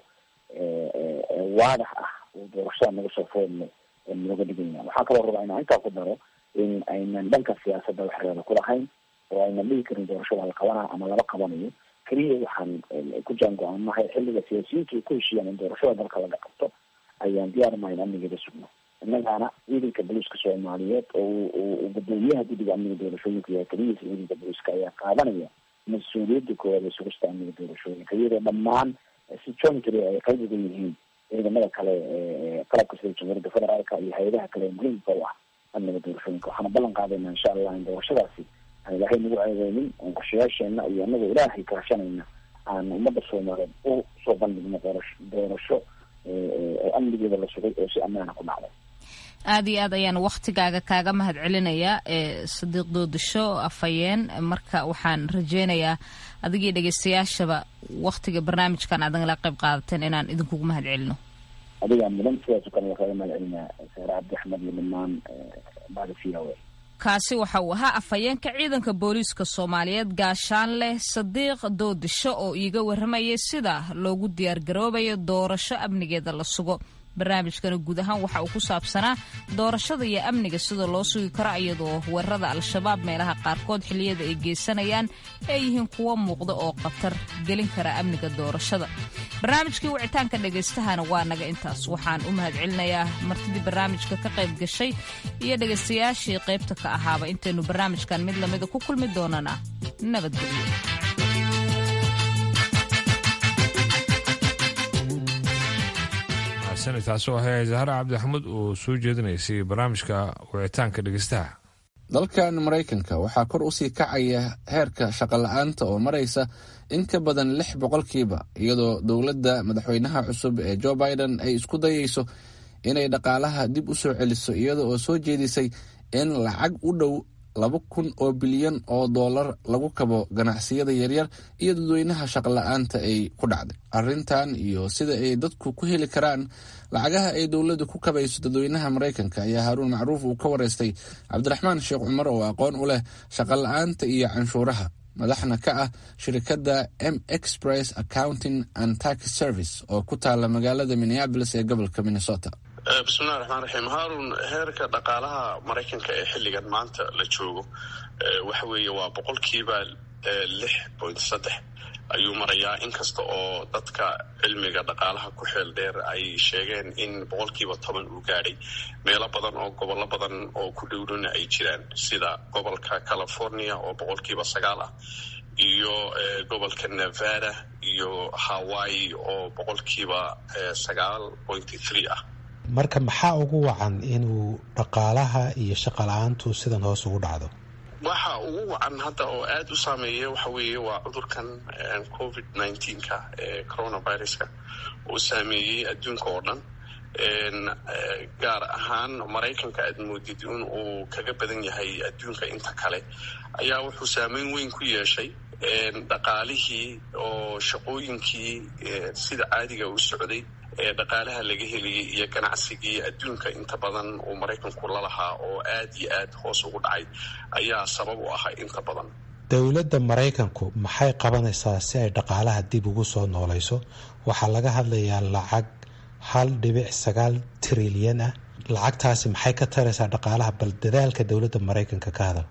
waadax ah uu doorashada naga soo foodno nooga dhigaya waxaa kaloo rabaa inaan intaa ku daro in aynan dhanka siyaasadda wax reeba ku lahayn oo aynan dhigi karin doorashada la qabanayo ama laba qabanayo keliya waxaan ku jaango-aanahay xilliga siyaasiyiintu ay ku heshiiyaan in doorashada dalka laga qabto ayaan diyaarinahay in amnigeeda sugno innagaana ciidanka booliiska soomaaliyeed oo uu gudoomiyaha guddiga amniga doorashooyinka iyo keliyiisa ciidanka booliiska ayaa qaadanaya mas-uuliyadda koowaad ee sugista amniga doorashooyinka iyadoo dhammaan si jointry ay qayb uga yihiin ciidamada kale qalabka sida jamhuuriyadda federaalka iyo hay-adaha kale ee muhiimka u ah amniga doorashooyinka waxaana ballan qaadayna insha allah in doorashadaasi aan ilaahay nagu ceebeynin oon qorshayaasheena iyo anagoo ilaahay kaashanayna aan ummadda soomaaliyeed u soo bandhigno doorasho doorasho oo amnigeeda la sugay oo si ammaana ku dhacday aada iyo aad ayaan waktigaaga kaaga mahad celinayaa sadiiq doodasho afhayeen marka waxaan rajeynayaa adigii dhegeystayaashaba waktiga barnaamijkan aad nagala qayb qaadateen inaan idinkugu mahad celino adigaa mudan sidaaso kale waa kaaga mahad celinaa saare cabdi axmed iyo dhammaan bada v o a kaasi waxa uu ahaa afhayeenka ciidanka booliiska soomaaliyeed gaashaanleh sadiiq doodisho oo iiga warramayay sida loogu diyaargaroobayo doorasho amnigeeda la sugo barnaamijkana guud ahaan waxa uu ku saabsanaa doorashada iyo amniga sida loo sugi karo iyadoo weerarada al-shabaab meelaha qaarkood xilliyada ay geysanayaan ay yihiin kuwo muuqda oo khatar gelin kara amniga doorashada barnaamijkii wicitaanka dhagaystahana waa naga intaas waxaan u mahad celinayaa martidii barnaamijka ka qayb gashay iyo dhegaystayaashii qaybta ka ahaaba intaynu barnaamijkan mid lamida ku kulmi doonana nabadgelyo taasi waxay zahra cabdixamed oo soo jeedinaysay barnaamijka wicitaanka dhegeystaha dalkan maraykanka waxaa kor usii kacaya heerka shaqola-aanta oo maraysa in ka badan lix boqolkiiba iyadoo dowladda madaxweynaha cusub ee joe biden ay isku dayeyso inay dhaqaalaha dib u soo celiso iyada oo soo jeedisay in lacag u dhow laba kun oo bilyan oo dollar lagu kabo ganacsiyada yaryar iyo dadweynaha shaqola-aanta ay ku dhacday arrintan iyo sida ay dadku ku heli karaan lacagaha ay dowladdu ku kabayso dadweynaha maraykanka ayaa haaruun macruuf uu ka wareystay cabdiraxmaan sheekh cumar oo aqoon u leh shaqola-aanta iyo canshuuraha madaxna ka ah shirkadda m express accounting and tax service oo ku taala magaalada minneabolis ee gobolka minnesota bismillahi raxmaan raxiim haarun heerka dhaqaalaha maraykanka ee xilligan maanta la joogo waxa weeye waa boqolkiiba lix point saddex ayuu marayaa inkasta oo dadka cilmiga dhaqaalaha ku xeel dheer ay sheegeen in boqolkiiba toban uu gaadhay meelo badan oo gobollo badan oo ku dhowdhona ay jiraan sida gobolka california oo boqolkiiba sagaal ah iyo gobolka nevada iyo hawaii oo boqolkiiba sagaal pointy three ah marka maxaa ugu wacan inuu dhaqaalaha iyo shaqa la-aantu sidan hoos ugu dhacdo waxa ugu wacan hadda oo aada u saameeya waxa weeye waa cudurkan covid nineteenka ee coronaviruska uu saameeyey adduunka oo dhan gaar ahaan maraykanka aad moodid in uu kaga badan yahay adduunka inta kale ayaa wuxuu saameyn weyn ku yeeshay dhaqaalihii oo shaqooyinkii sida caadiga u socday ee dhaqaalaha laga heliyey iyo ganacsigii adduunka inta badan uu maraykanku lalahaa oo aad iyo aad hoos ugu dhacay ayaa sabab u ahaa inta badan dowladda maraykanku maxay qabanaysaa si ay dhaqaalaha dib ugu soo noolayso waxaa laga hadlayaa lacag hal dhibic sagaal trilyan ah lacagtaasi maxay ka taraysaa dhaqaalaha bal dadaalka dowladda maraykanka ka hadal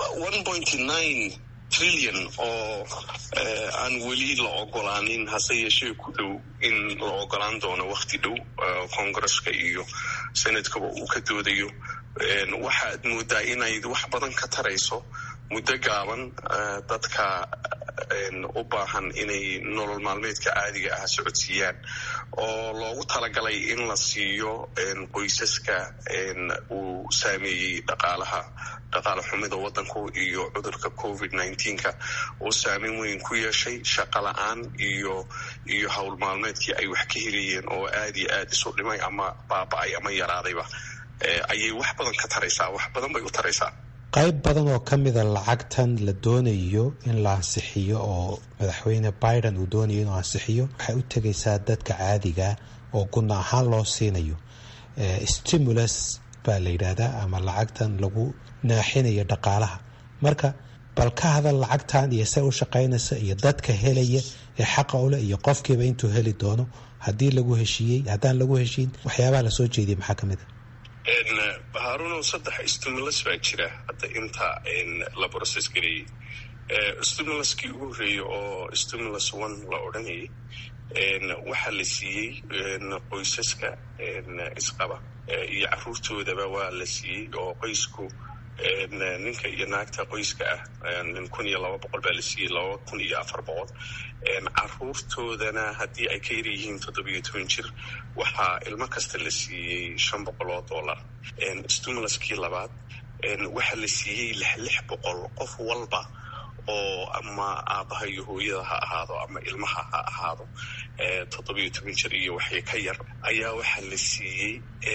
trillion oo aan weli la ogolaanin hase yeeshee ku dhow in la ogolaan doono wakhti dhow koongareska iyo senadkaba uu ka doodayo waxaad moodaa inay wax badan ka tarayso muddo gaaban dadka u baahan inay nolol maalmeedka caadiga ah socodsiiyaan oo loogu talagalay in la siiyo qoysaska uu saameeyey dhaqaalaha dhaqaale xumida waddanku iyo cudurka covid nineteenka uu saameyn weyn ku yeeshay shaqo la-aan iyo iyo howl maalmeedkii ay wax ka helayeen oo aad iyo aad isu dhimay ama baaba-ay ama yaraadayba ayay wax badan ka taraysaa wax badan bay u taraysaa qayb badan oo ka mida lacagtan la doonayo in la ansixiyo oo madaxweyne biden uu doonayo inuu ansixiyo waxay u tegaysaa dadka caadiga oo guna ahaan loo siinayo stimulus baa la yidhaahdaa ama lacagtan lagu naaxinayo dhaqaalaha marka bal ka hadal lacagtan iyo say u shaqaynaysa iyo dadka helaya ee xaqa ule iyo qofkiiba intuu heli doono haddii lagu heshiiyey haddaan lagu heshiin waxyaabaha lasoo jeediyay maxaa ka mid a haruunow saddex stimulus baa jira hadda inta la broses gareeyey stimuluskii ugu horreeyey oo stimulus one la odhanayay waxaa la siiyey qoysaska isqaba iyo caruurtoodaba waa la siiyey oo qoysku ninka iyo naagta qoyska ah kun iyo laba boqol baa la siiyey laba kun iyo afar boqol caruurtoodana haddii ay ka yar yihiin toddobiyo toban jir waxaa ilmo kasta la siiyey shan boqol oo dollar stimuluskii labaad waxaa la siiyey lix lix boqol qof walba oo ama aabaha iyo hooyada ha ahaado ama ilmaha ha ahaado toddobiyo toban jir iyo waxay ka yar ayaa waxaa la siiyey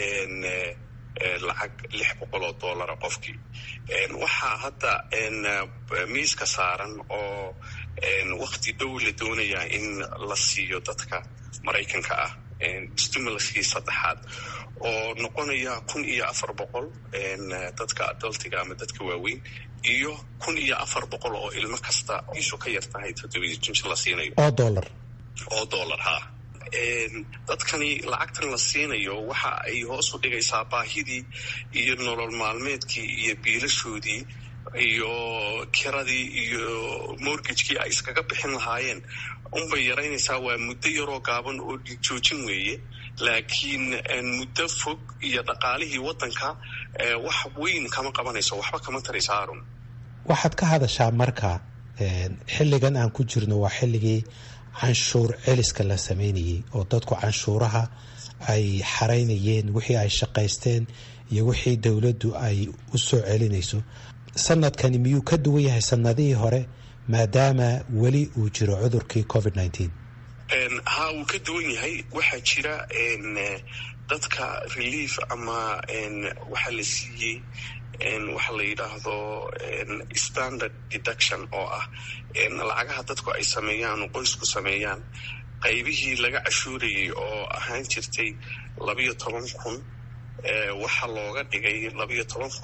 lacag lix boqol oo dollara qofkii waxaa hadda miiska saaran oo wakti dhow la doonayaa in la siiyo dadka maraykanka ah stimuluskii saddexaad oo noqonaya kun iyo afar boqol dadka adultiga ama dadka waaweyn iyo kun iyo afar boqol oo ilmo kasta isu ka yar tahay toddobiyo jinjir la siinayo oo dollar oo dollar ha dadkani lacagtan la siinayo waxa ay hoos u dhigaysaa baahidii iyo nolol maalmeedkii iyo biilashoodii iyo kiradii iyo mortgagekii ay iskaga bixin lahaayeen unbay yaraynaysaa waa muddo yaroo gaaban oo joojin weeye laakiin muddo fog iyo dhaqaalihii waddanka wax weyn kama qabanayso waxba kama taraysa arun waxaad ka hadashaa marka xilligan aan ku jirno waa xilligii canshuur celiska la sameynayay oo dadku canshuuraha ay xaraynayeen wixii ay shaqaysteen iyo wixii dowladdu ay u soo celinayso sanadkani miyuu ka duwan yahay sanadihii hore maadaama weli uu jiro cudurkii covid nineteen ha wuu ka duwan yahay waxaa jira dadka relief ama waxaa la siiyey waxa la yidhaahdo standard deduction oo ah lacagaha dadku ay sameeyaan qoysku sameeyaan qaybihii laga cashuurayay oo ahaan jirtay labayo toban kun waxaa looga dhigay labayo toban kun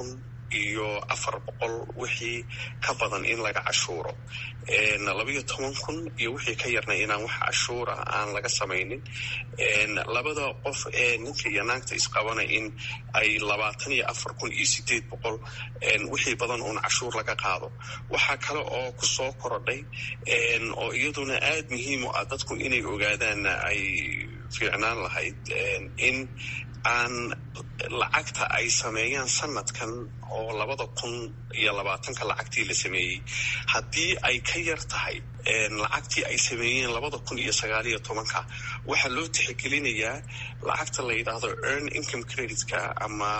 iyo afar boqol wixii ka badan in laga cashuuro labayo toban kun iyo wixii ka yarna inaan wax cashuura aan laga samaynin labada qof ee ninka iyo naagta isqabana in ay labaatan iyo afar kun iyo sideed boqol wixii badan uun cashuur laga qaado waxaa kale oo ku soo korodhay oo iyaduna aad muhiim u ah dadku inay ogaadaan ay fiicnaan lahayd in aan lacagta ay sameeyaan sanadkan oo labada kun iyo labaatanka lacagtii la sameeyey haddii ay ka yar tahay lacagtii ay sameeyeen labada kun iyo sagaaliyo tobanka waxaa loo tixgelinayaa lacagta la yidhaahdo earn income creditka ama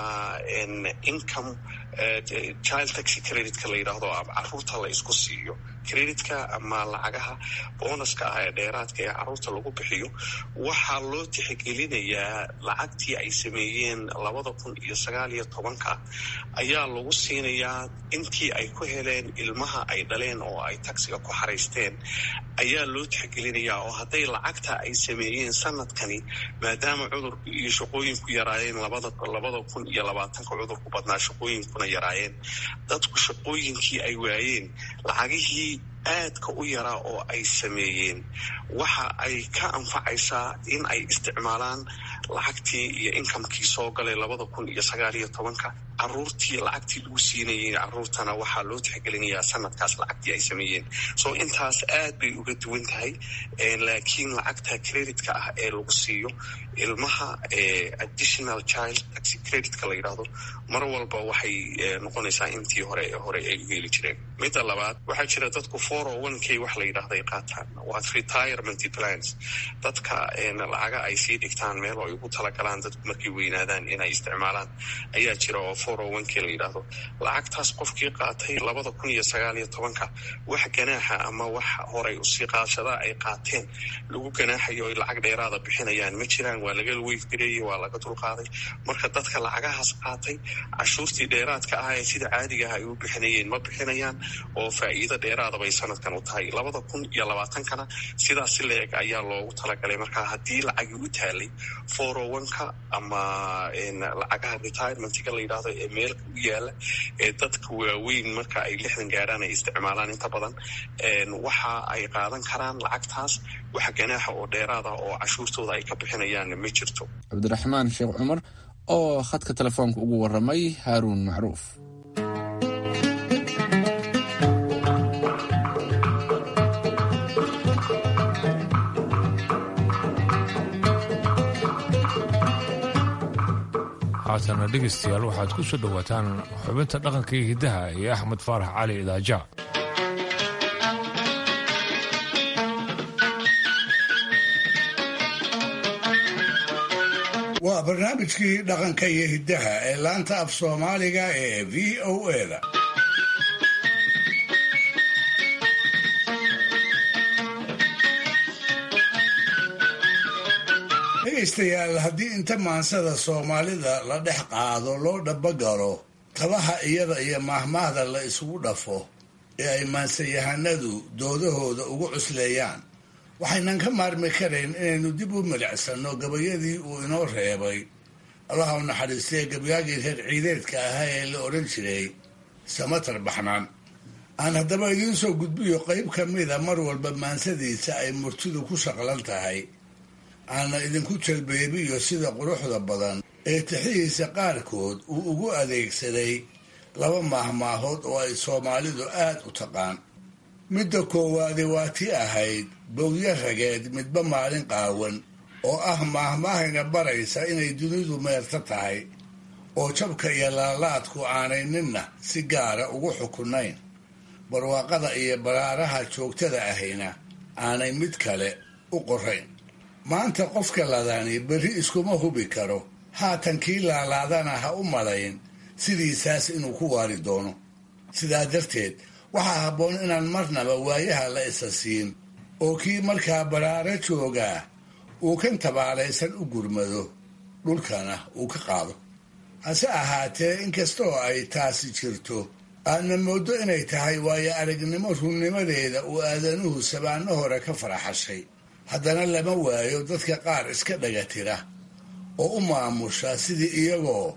income child taxi creditka la yidhaahdo caruurta la isku siiyo creditka ama lacagaha boonaska ah ee dheeraadka ee caruurta lagu bixiyo waxaa loo tixgelinayaa lacagtii ay sameeyeen labada kun iyo sagaaliyo tobanka ayaa lagu siinayaa intii ay ku heleen ilmaha ay dhaleen oo ay taxiga ku xaraysteen ayaa loo tixgelinayaa oo hadday lacagta ay sameeyeen sanadkani maadaama cudurku iyo shaqooyinku yaraayeen labada labada kun iyo labaatanka cudurku badnaa shaqooyinkuna yaraayeen dadku shaqooyinkii ay waayeen lacagihii aadka u yaraa oo ay sameeyeen waxa ay ka anfacaysaa in ay isticmaalaan lacagtii iyo inkamkii soo galay labada kun iyo sagaaliyo tobanka caruurtii lacagtii lagu siinayay caruurtana waxaa loo tixgelinayaa sanadkaas lacagtii ay sameeyeen so intaas aad bay uga duwan tahay laakiin lacagta creditka ah ee lagu siiyo ilmaha additional child taxi creditka la yidhaahdo mar walba waxay noqonaysaa intii hore hore ay u heli jireen midda labaad waxaa jira dadku four o one k wax la yidhahda ay qaataan waa retirement plans dadka lacaga ay sii dhigtaan meel oo ay ugu talagalaan dadku markay weynaadaan inay isticmaalaan ayaa jira oo four o one k la yidhaahdo lacagtaas qofkii qaatay labada kun iyo sagaal iyo tobanka wax ganaaxa ama wax horay usii qaadashadaa ay qaateen lagu ganaaxayo oy lacag dheeraada bixinayaan ma jiraan waa laga weyfgareeyey waa laga dulqaaday marka dadka lacagahaas qaatay cashuurtii dheeraadka ah ee sida caadiga ah ay u bixinayeen ma bixinayaan oo faa'iido dheeraada bay sanadkan u tahay labada kun iyo labaatankana sidaas si la-eg ayaa loogu talagalay marka haddii lacagii u taalay four o one-ka ama lacagaha retirementiga la yidhahdo ee meelka u yaala ee dadka waaweyn marka ay lixdan gaarhaan ay isticmaalaan inta badan waxa ay qaadan karaan lacagtaas wax ganaaxa oo dheeraada oo cashuurtooda ay ka bixinayaan ma jirto cabdiraxmaan sheekh cumar oo khadka telefoonka ugu waramay haaruun macruuf haatana dhegaystayaal waxaad ku soo dhowaataan xubinta dhaqanka iyo hiddaha iyo axmed faarax cali idaaja waa barnaamijkii dhaqanka iyo hiddaha ee laanta af soomaaliga ee v o eda dhegaystayaal haddii inta maansada soomaalida la dhex qaado loo dhabagalo tabaha iyada iyo maahmaahda la isugu dhafo ee ay maansayahanadu doodahooda ugu cusleeyaan waxaynan ka maarmi karayn inaynu dib u milicsanno gabayadii uu inoo reebay allaha u naxariistee gabayaagii reer ciideedka ahaa ee la odhan jiray samatar baxnaan aan haddaba idiin soo gudbiyo qayb ka mida mar walba maansadiisa ay murtidu ku shaqlan tahay aana idinku jalbeebiyo sida quruxda badan ee tixihiisa qaarkood uu ugu adeegsaday laba maahmaahood oo ay soomaalidu aad u taqaan midda koowaadi waa tii ahayd bowdyo rageed midba maalin qaawan oo ah maahmaahayna baraysa inay dunidu meerta tahay oo jabka iyo laalaadku aanay ninna si gaara ugu xukunayn barwaaqada iyo baraaraha joogtada ahayna aanay mid kale u qorayn maanta qofka ladani berri iskuma hubi karo haatan kii laalaadana ha u malayn sidiisaas inuu ku waari doono sidaa darteed waxaa habboon inaan marnaba waayaha la isa siin oo kii markaa baraaro joogaa uu kan tabaalaysan u gurmado dhulkana uu ka qaado hase ahaatee inkastoo ay taasi jirto aadna mooddo inay tahay waayo aragnimo runnimadeeda uu aadanuhu sabaanno hore ka faraxashay haddana lama waayo dadka qaar iska dhaga tira oo u maamusha sidii iyagoo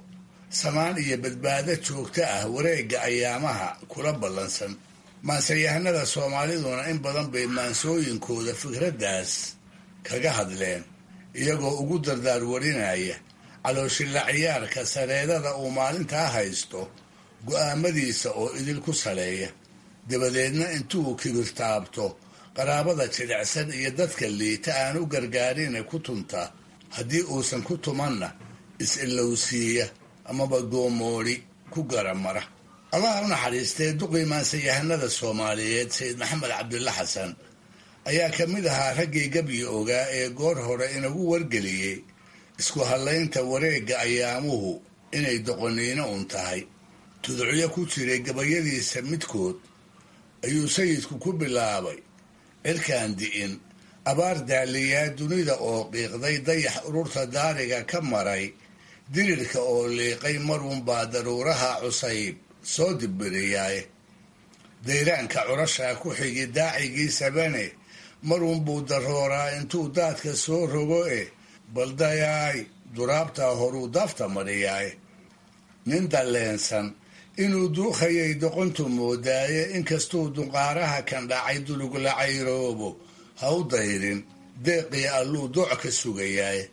samaan iyo badbaado joogto ah wareegga ayaamaha kula ballansan maansayahanada soomaaliduna in badan bay maansooyinkooda fikraddaas kaga hadleen iyagoo ugu dardaar warinaya calooshilla ciyaarka sareedada uu maalintaa haysto go'aamadiisa oo idil ku saleeya dabadeedna intuu kibirtaabto qaraabada jilicsan iyo dadka liita aan u gargaarine ku tunta haddii uusan ku tumanna is-ilowsiiya amaba goomoodhi ku garamara allaha u naxariistee duqii maansayahanada soomaaliyeed sayid maxamed cabdilla xasan ayaa ka mid ahaa raggii gabyi ogaa ee goor hore inagu wargeliyey isku hadlaynta wareegga ayaamuhu inay doqoniino un tahay tuducyo ku jiray gabayadiisa midkood ayuu sayidku ku bilaabay cirkaan di'in abaar daaliyaa dunida oo qiiqday dayax ururta daariga ka maray dirirka oo liiqay marunbaa daruuraha cusayb soo dibbiriyaaye dayraanka curashaa ku xigi daacigii sabane marunbuu darooraa intuu daadka soo rogo e baldayaay duraabtaa horuu daafta mariyaaye nin dalleensan inuu duukhayay doqontu moodaaye inkastuu dunqaaraha kan dhacay dulugla cayroobo ha u dayrin deeqii alluu dooc ka sugayaaye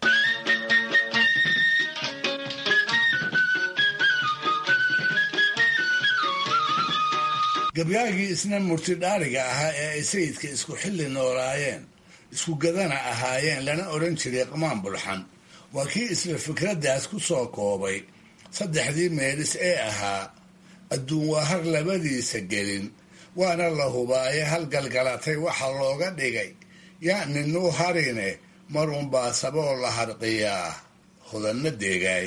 gabyaagii isna murtidhaariga ahaa ee ay sayidka isku xilli noolaayeen isku gadana ahaayeen lana odhan jiray qamaan bulxan waa kii isla fikraddaas ku soo koobay saddexdii meelis ee ahaa adduun waa har labadiisa gelin waana la hubaaye halgalgalatay waxa looga dhigay yaa ninuu harine marunbaa saboo la harqiyaa hodanna deegaay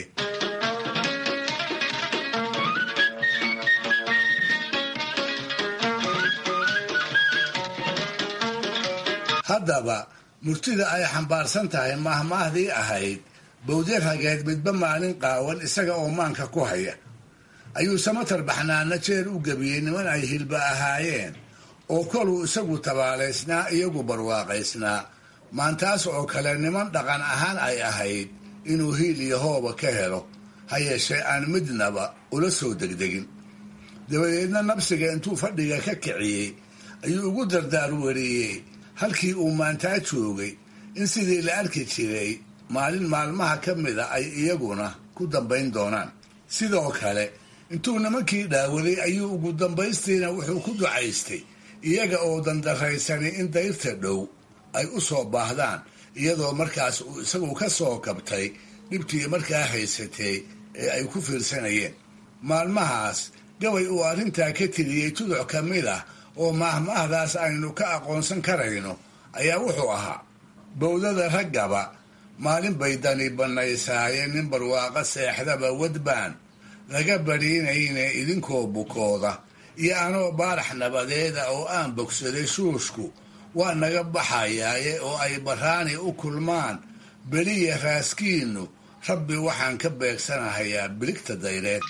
haddaba murtida ay xambaarsan tahay mahmaahdii ahayd bawdye rageed midba maalin qaawan isaga oo maanka ku haya ayuu samatar baxnaana jeer u gebiyey niman ay hilba ahaayeen oo koluu isagu tabaalaysnaa iyagu barwaaqaysnaa maantaas oo kale niman dhaqan ahaan ay ahayd inuu hiil iyo hooba ka helo ha yeeshee aan midnaba ula soo degdegin dabadeedna nabsiga intuu fadhiga ka kiciyey ayuu ugu dardaar wariyey halkii uu maantaa joogay in sidii la arki jiray maalin maalmaha ka mida ay iyaguna ku dambayn doonaan sidoo kale intuu nimankii dhaawaday ayuu ugu dambaystiina wuxuu ku ducaystay iyaga oo dandaraysanay in dayrta dhow ay u soo baahdaan iyadoo markaas uu isagu ka soo kabtay dhibtii markaa haysatay ee ay ku fiirsanayeen maalmahaas gabay uu arrintaa ka tiriyey tuduc ka mid ah oo maahmaahdaas aynu ka aqoonsan karayno ayaa wuxuu ahaa bowdada raggaba maalin bay dani bannaysaaye nin barwaaqo seexdaba wadbaan laga badhiinayne idinkoo bukooda iyo anoo baarax nabadeeda oo aan bogsaday shuushku waa naga baxayaaye oo ay baraani u kulmaan beliya raaskiinnu rabbi waxaan ka beegsanahayaa biligta dayreed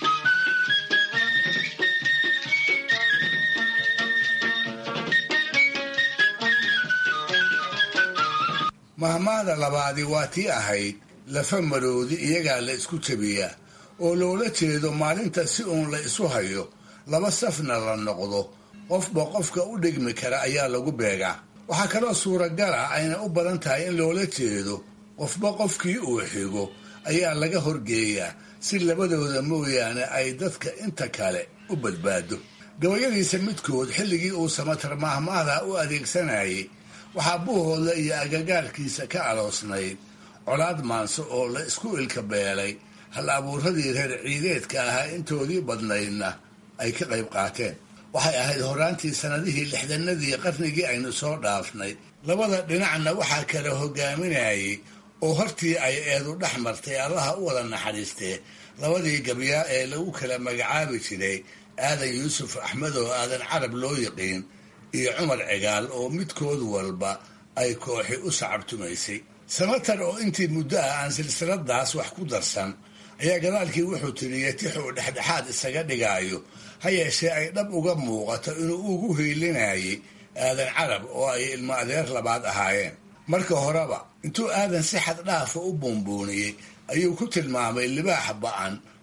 mahmaada labaadi waa tii ahayd lafa maroodi iyagaa la isku jabiyaa oo loola jeedo maalinta si uun la isu hayo laba safna la noqdo qofba qofka u dhigmi kara ayaa lagu beegaa waxaa kaloo suuragal ah ayna u badan tahay in loola jeedo qofba qofkii uu xigo ayaa laga horgeeyaa si labadooda mooyaane ay dadka inta kale u badbaado gabayadiisa midkood xilligii uu samatar mahmaada u adeegsanayay waxaa buuhooda iyo agagaarkiisa ka aloosnayd colaad maanso oo la isku ilka beelay hal abuuradii reer ciideedka ahaa intoodii badnaydna ay ka qayb qaateen waxay ahayd horaantii sannadihii lixdanadii qarnigii aynu soo dhaafnay labada dhinacna waxaa kala hogaaminayay oo hortii ay eedu dhex martay allaha u wada naxariistee labadii gabyaa ee lagu kala magacaabi jiray aadan yuusuf axmed oo aadan carab loo yiqiin iyo cumar cigaal oo midkood walba ay kooxi u sacabtumaysay samatar oo intii muddo ah aan silsiladaas wax ku darsan ayaa gadaalkii wuxuu tiriyey tix uu dhexdhexaad isaga dhigaayo ha yeeshee ay dhab uga muuqato inuu ugu hiilinayay aadan carab oo ay ilmo adeer labaad ahaayeen marka horeba intuu aadan si xad dhaafa u buunbuuniyey ayuu ku tilmaamay libaax ba'an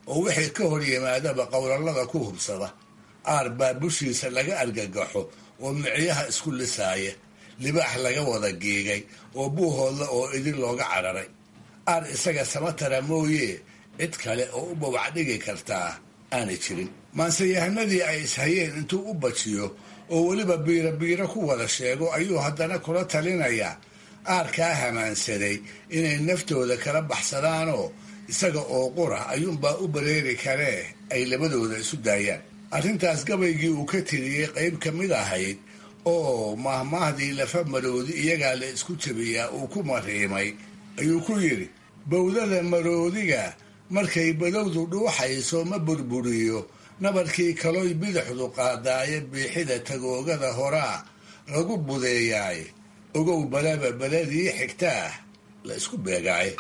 oo wixii ka hor yimaadaba qowlallada ku hubsada aar baa bushiisa laga argagaxo oo micyaha isku lisaaya libaax laga wada geegay oo buuhoodla oo idin looga cararay aar isaga samatara mooyee cid kale oo u babac dhigi kartaa aanay jirin maanseyahanadii ay ishayeen intuu u bajiyo oo weliba biiro biiro ku wada sheego ayuu haddana kula talinayaa aarkaa hamaansaday inay naftooda kala baxsadaanoo isaga oo qura ayuunbaa u bareeri karee ay labadooda isu daayaan arrintaas gabaygii uu ka tiriyey qayb ka mid ahayd oo mahmaahdii lafa maroodi iyagaa la isku jabiyaa uu ku mariimay ayuu ku yidhi bowdada maroodiga markay badowdu dhuuxayso ma burburiyo nabarkii kaloy bidixdu qaadaaye biixida tagoogada horaa lagu budeeyaaye ogow balaba beladii xigtaah la isku beegaaye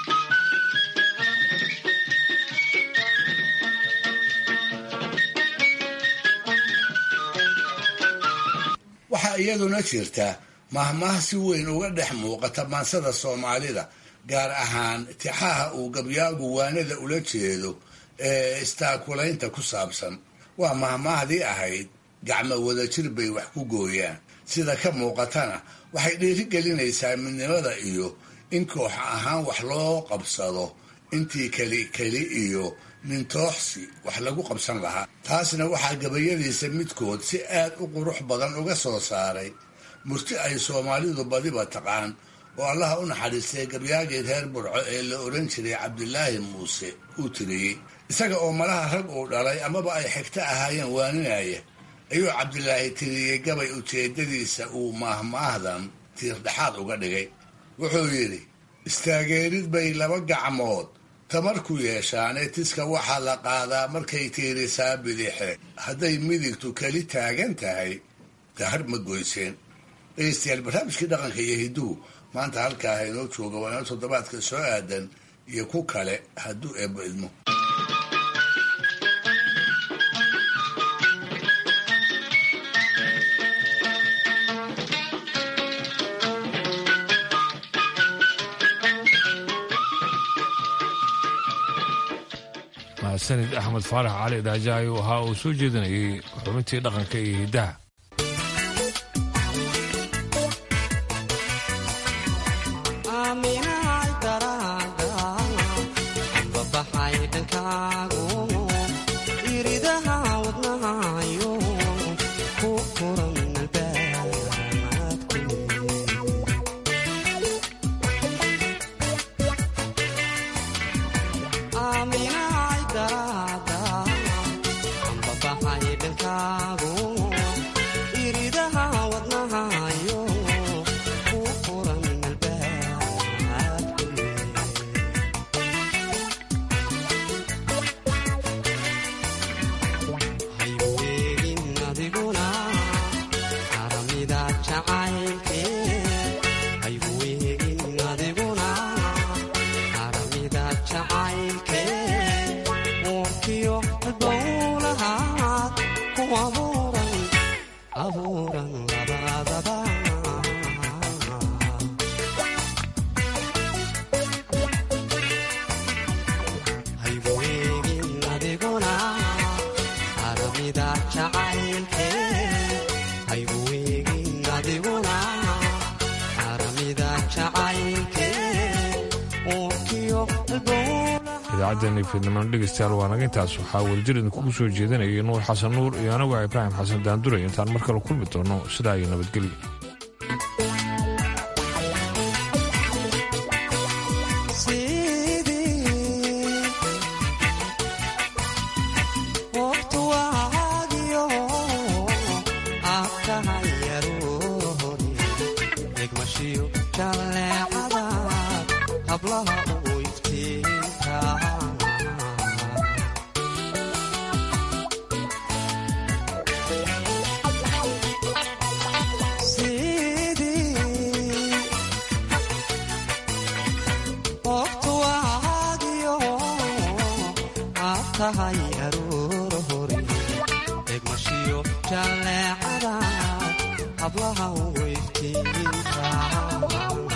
waxaa iyaduna jirta mahmaah si weyn uga dhex muuqata maansada soomaalida gaar ahaan tixaha uu gabyaagu waanada ula jeedo ee istaakulaynta ku saabsan waa mahmaahdii ahayd gacmo wadajir bay wax ku gooyaan sida ka muuqatana waxay dhiirigelinaysaa midnimada iyo in koox ahaan wax loo qabsado intii keli keli iyo nintooxsi wax lagu qabsan lahaa taasna waxaa gabayadiisa midkood si aad u qurux badan uga soo saaray murti ay soomaalidu badiba taqaan oo allaha u naxariistay gabyaagii reer burco ee la oran jiray cabdilaahi muuse uu tiriyey isaga oo malaha rag uu dhalay amaba ay xigto ahaayeen waaninaya ayuu cabdilaahi tiriyey gabay ujeedadiisa uu maahmaahdan tiirdhexaad uga dhigay wuxuu yidhi istaageerid bay laba gacmood tamar ku yeeshaane tiska waxaa la qaadaa markay tiirisaa bidixe hadday midigtu keli taagan tahay dahar ma goyseen dhegeystayaal barnaamijkii dhaqanka iyo hiduhu maanta halkaa inoo jooga waa inoo toddobaadka soo aadan iyo ku kale hadduu eebbo idmo mahadsanid axmed faarax cali dhaajayo waxa uu soo jeedinayay xubintii dhaqanka iyo hiddaha idaacaddeeni fiidnimaan dhegeystayaal waa naga intaas waxaa weljir idinkugu soo jeedanayay nuur xasan nuur iyo anagu ibraahim xasan daanduray intaan mar kale kulmi doono sidaa iyo nabadgelyo tahay aroor hore egmashiyo jalleecada hablaha weyftiinka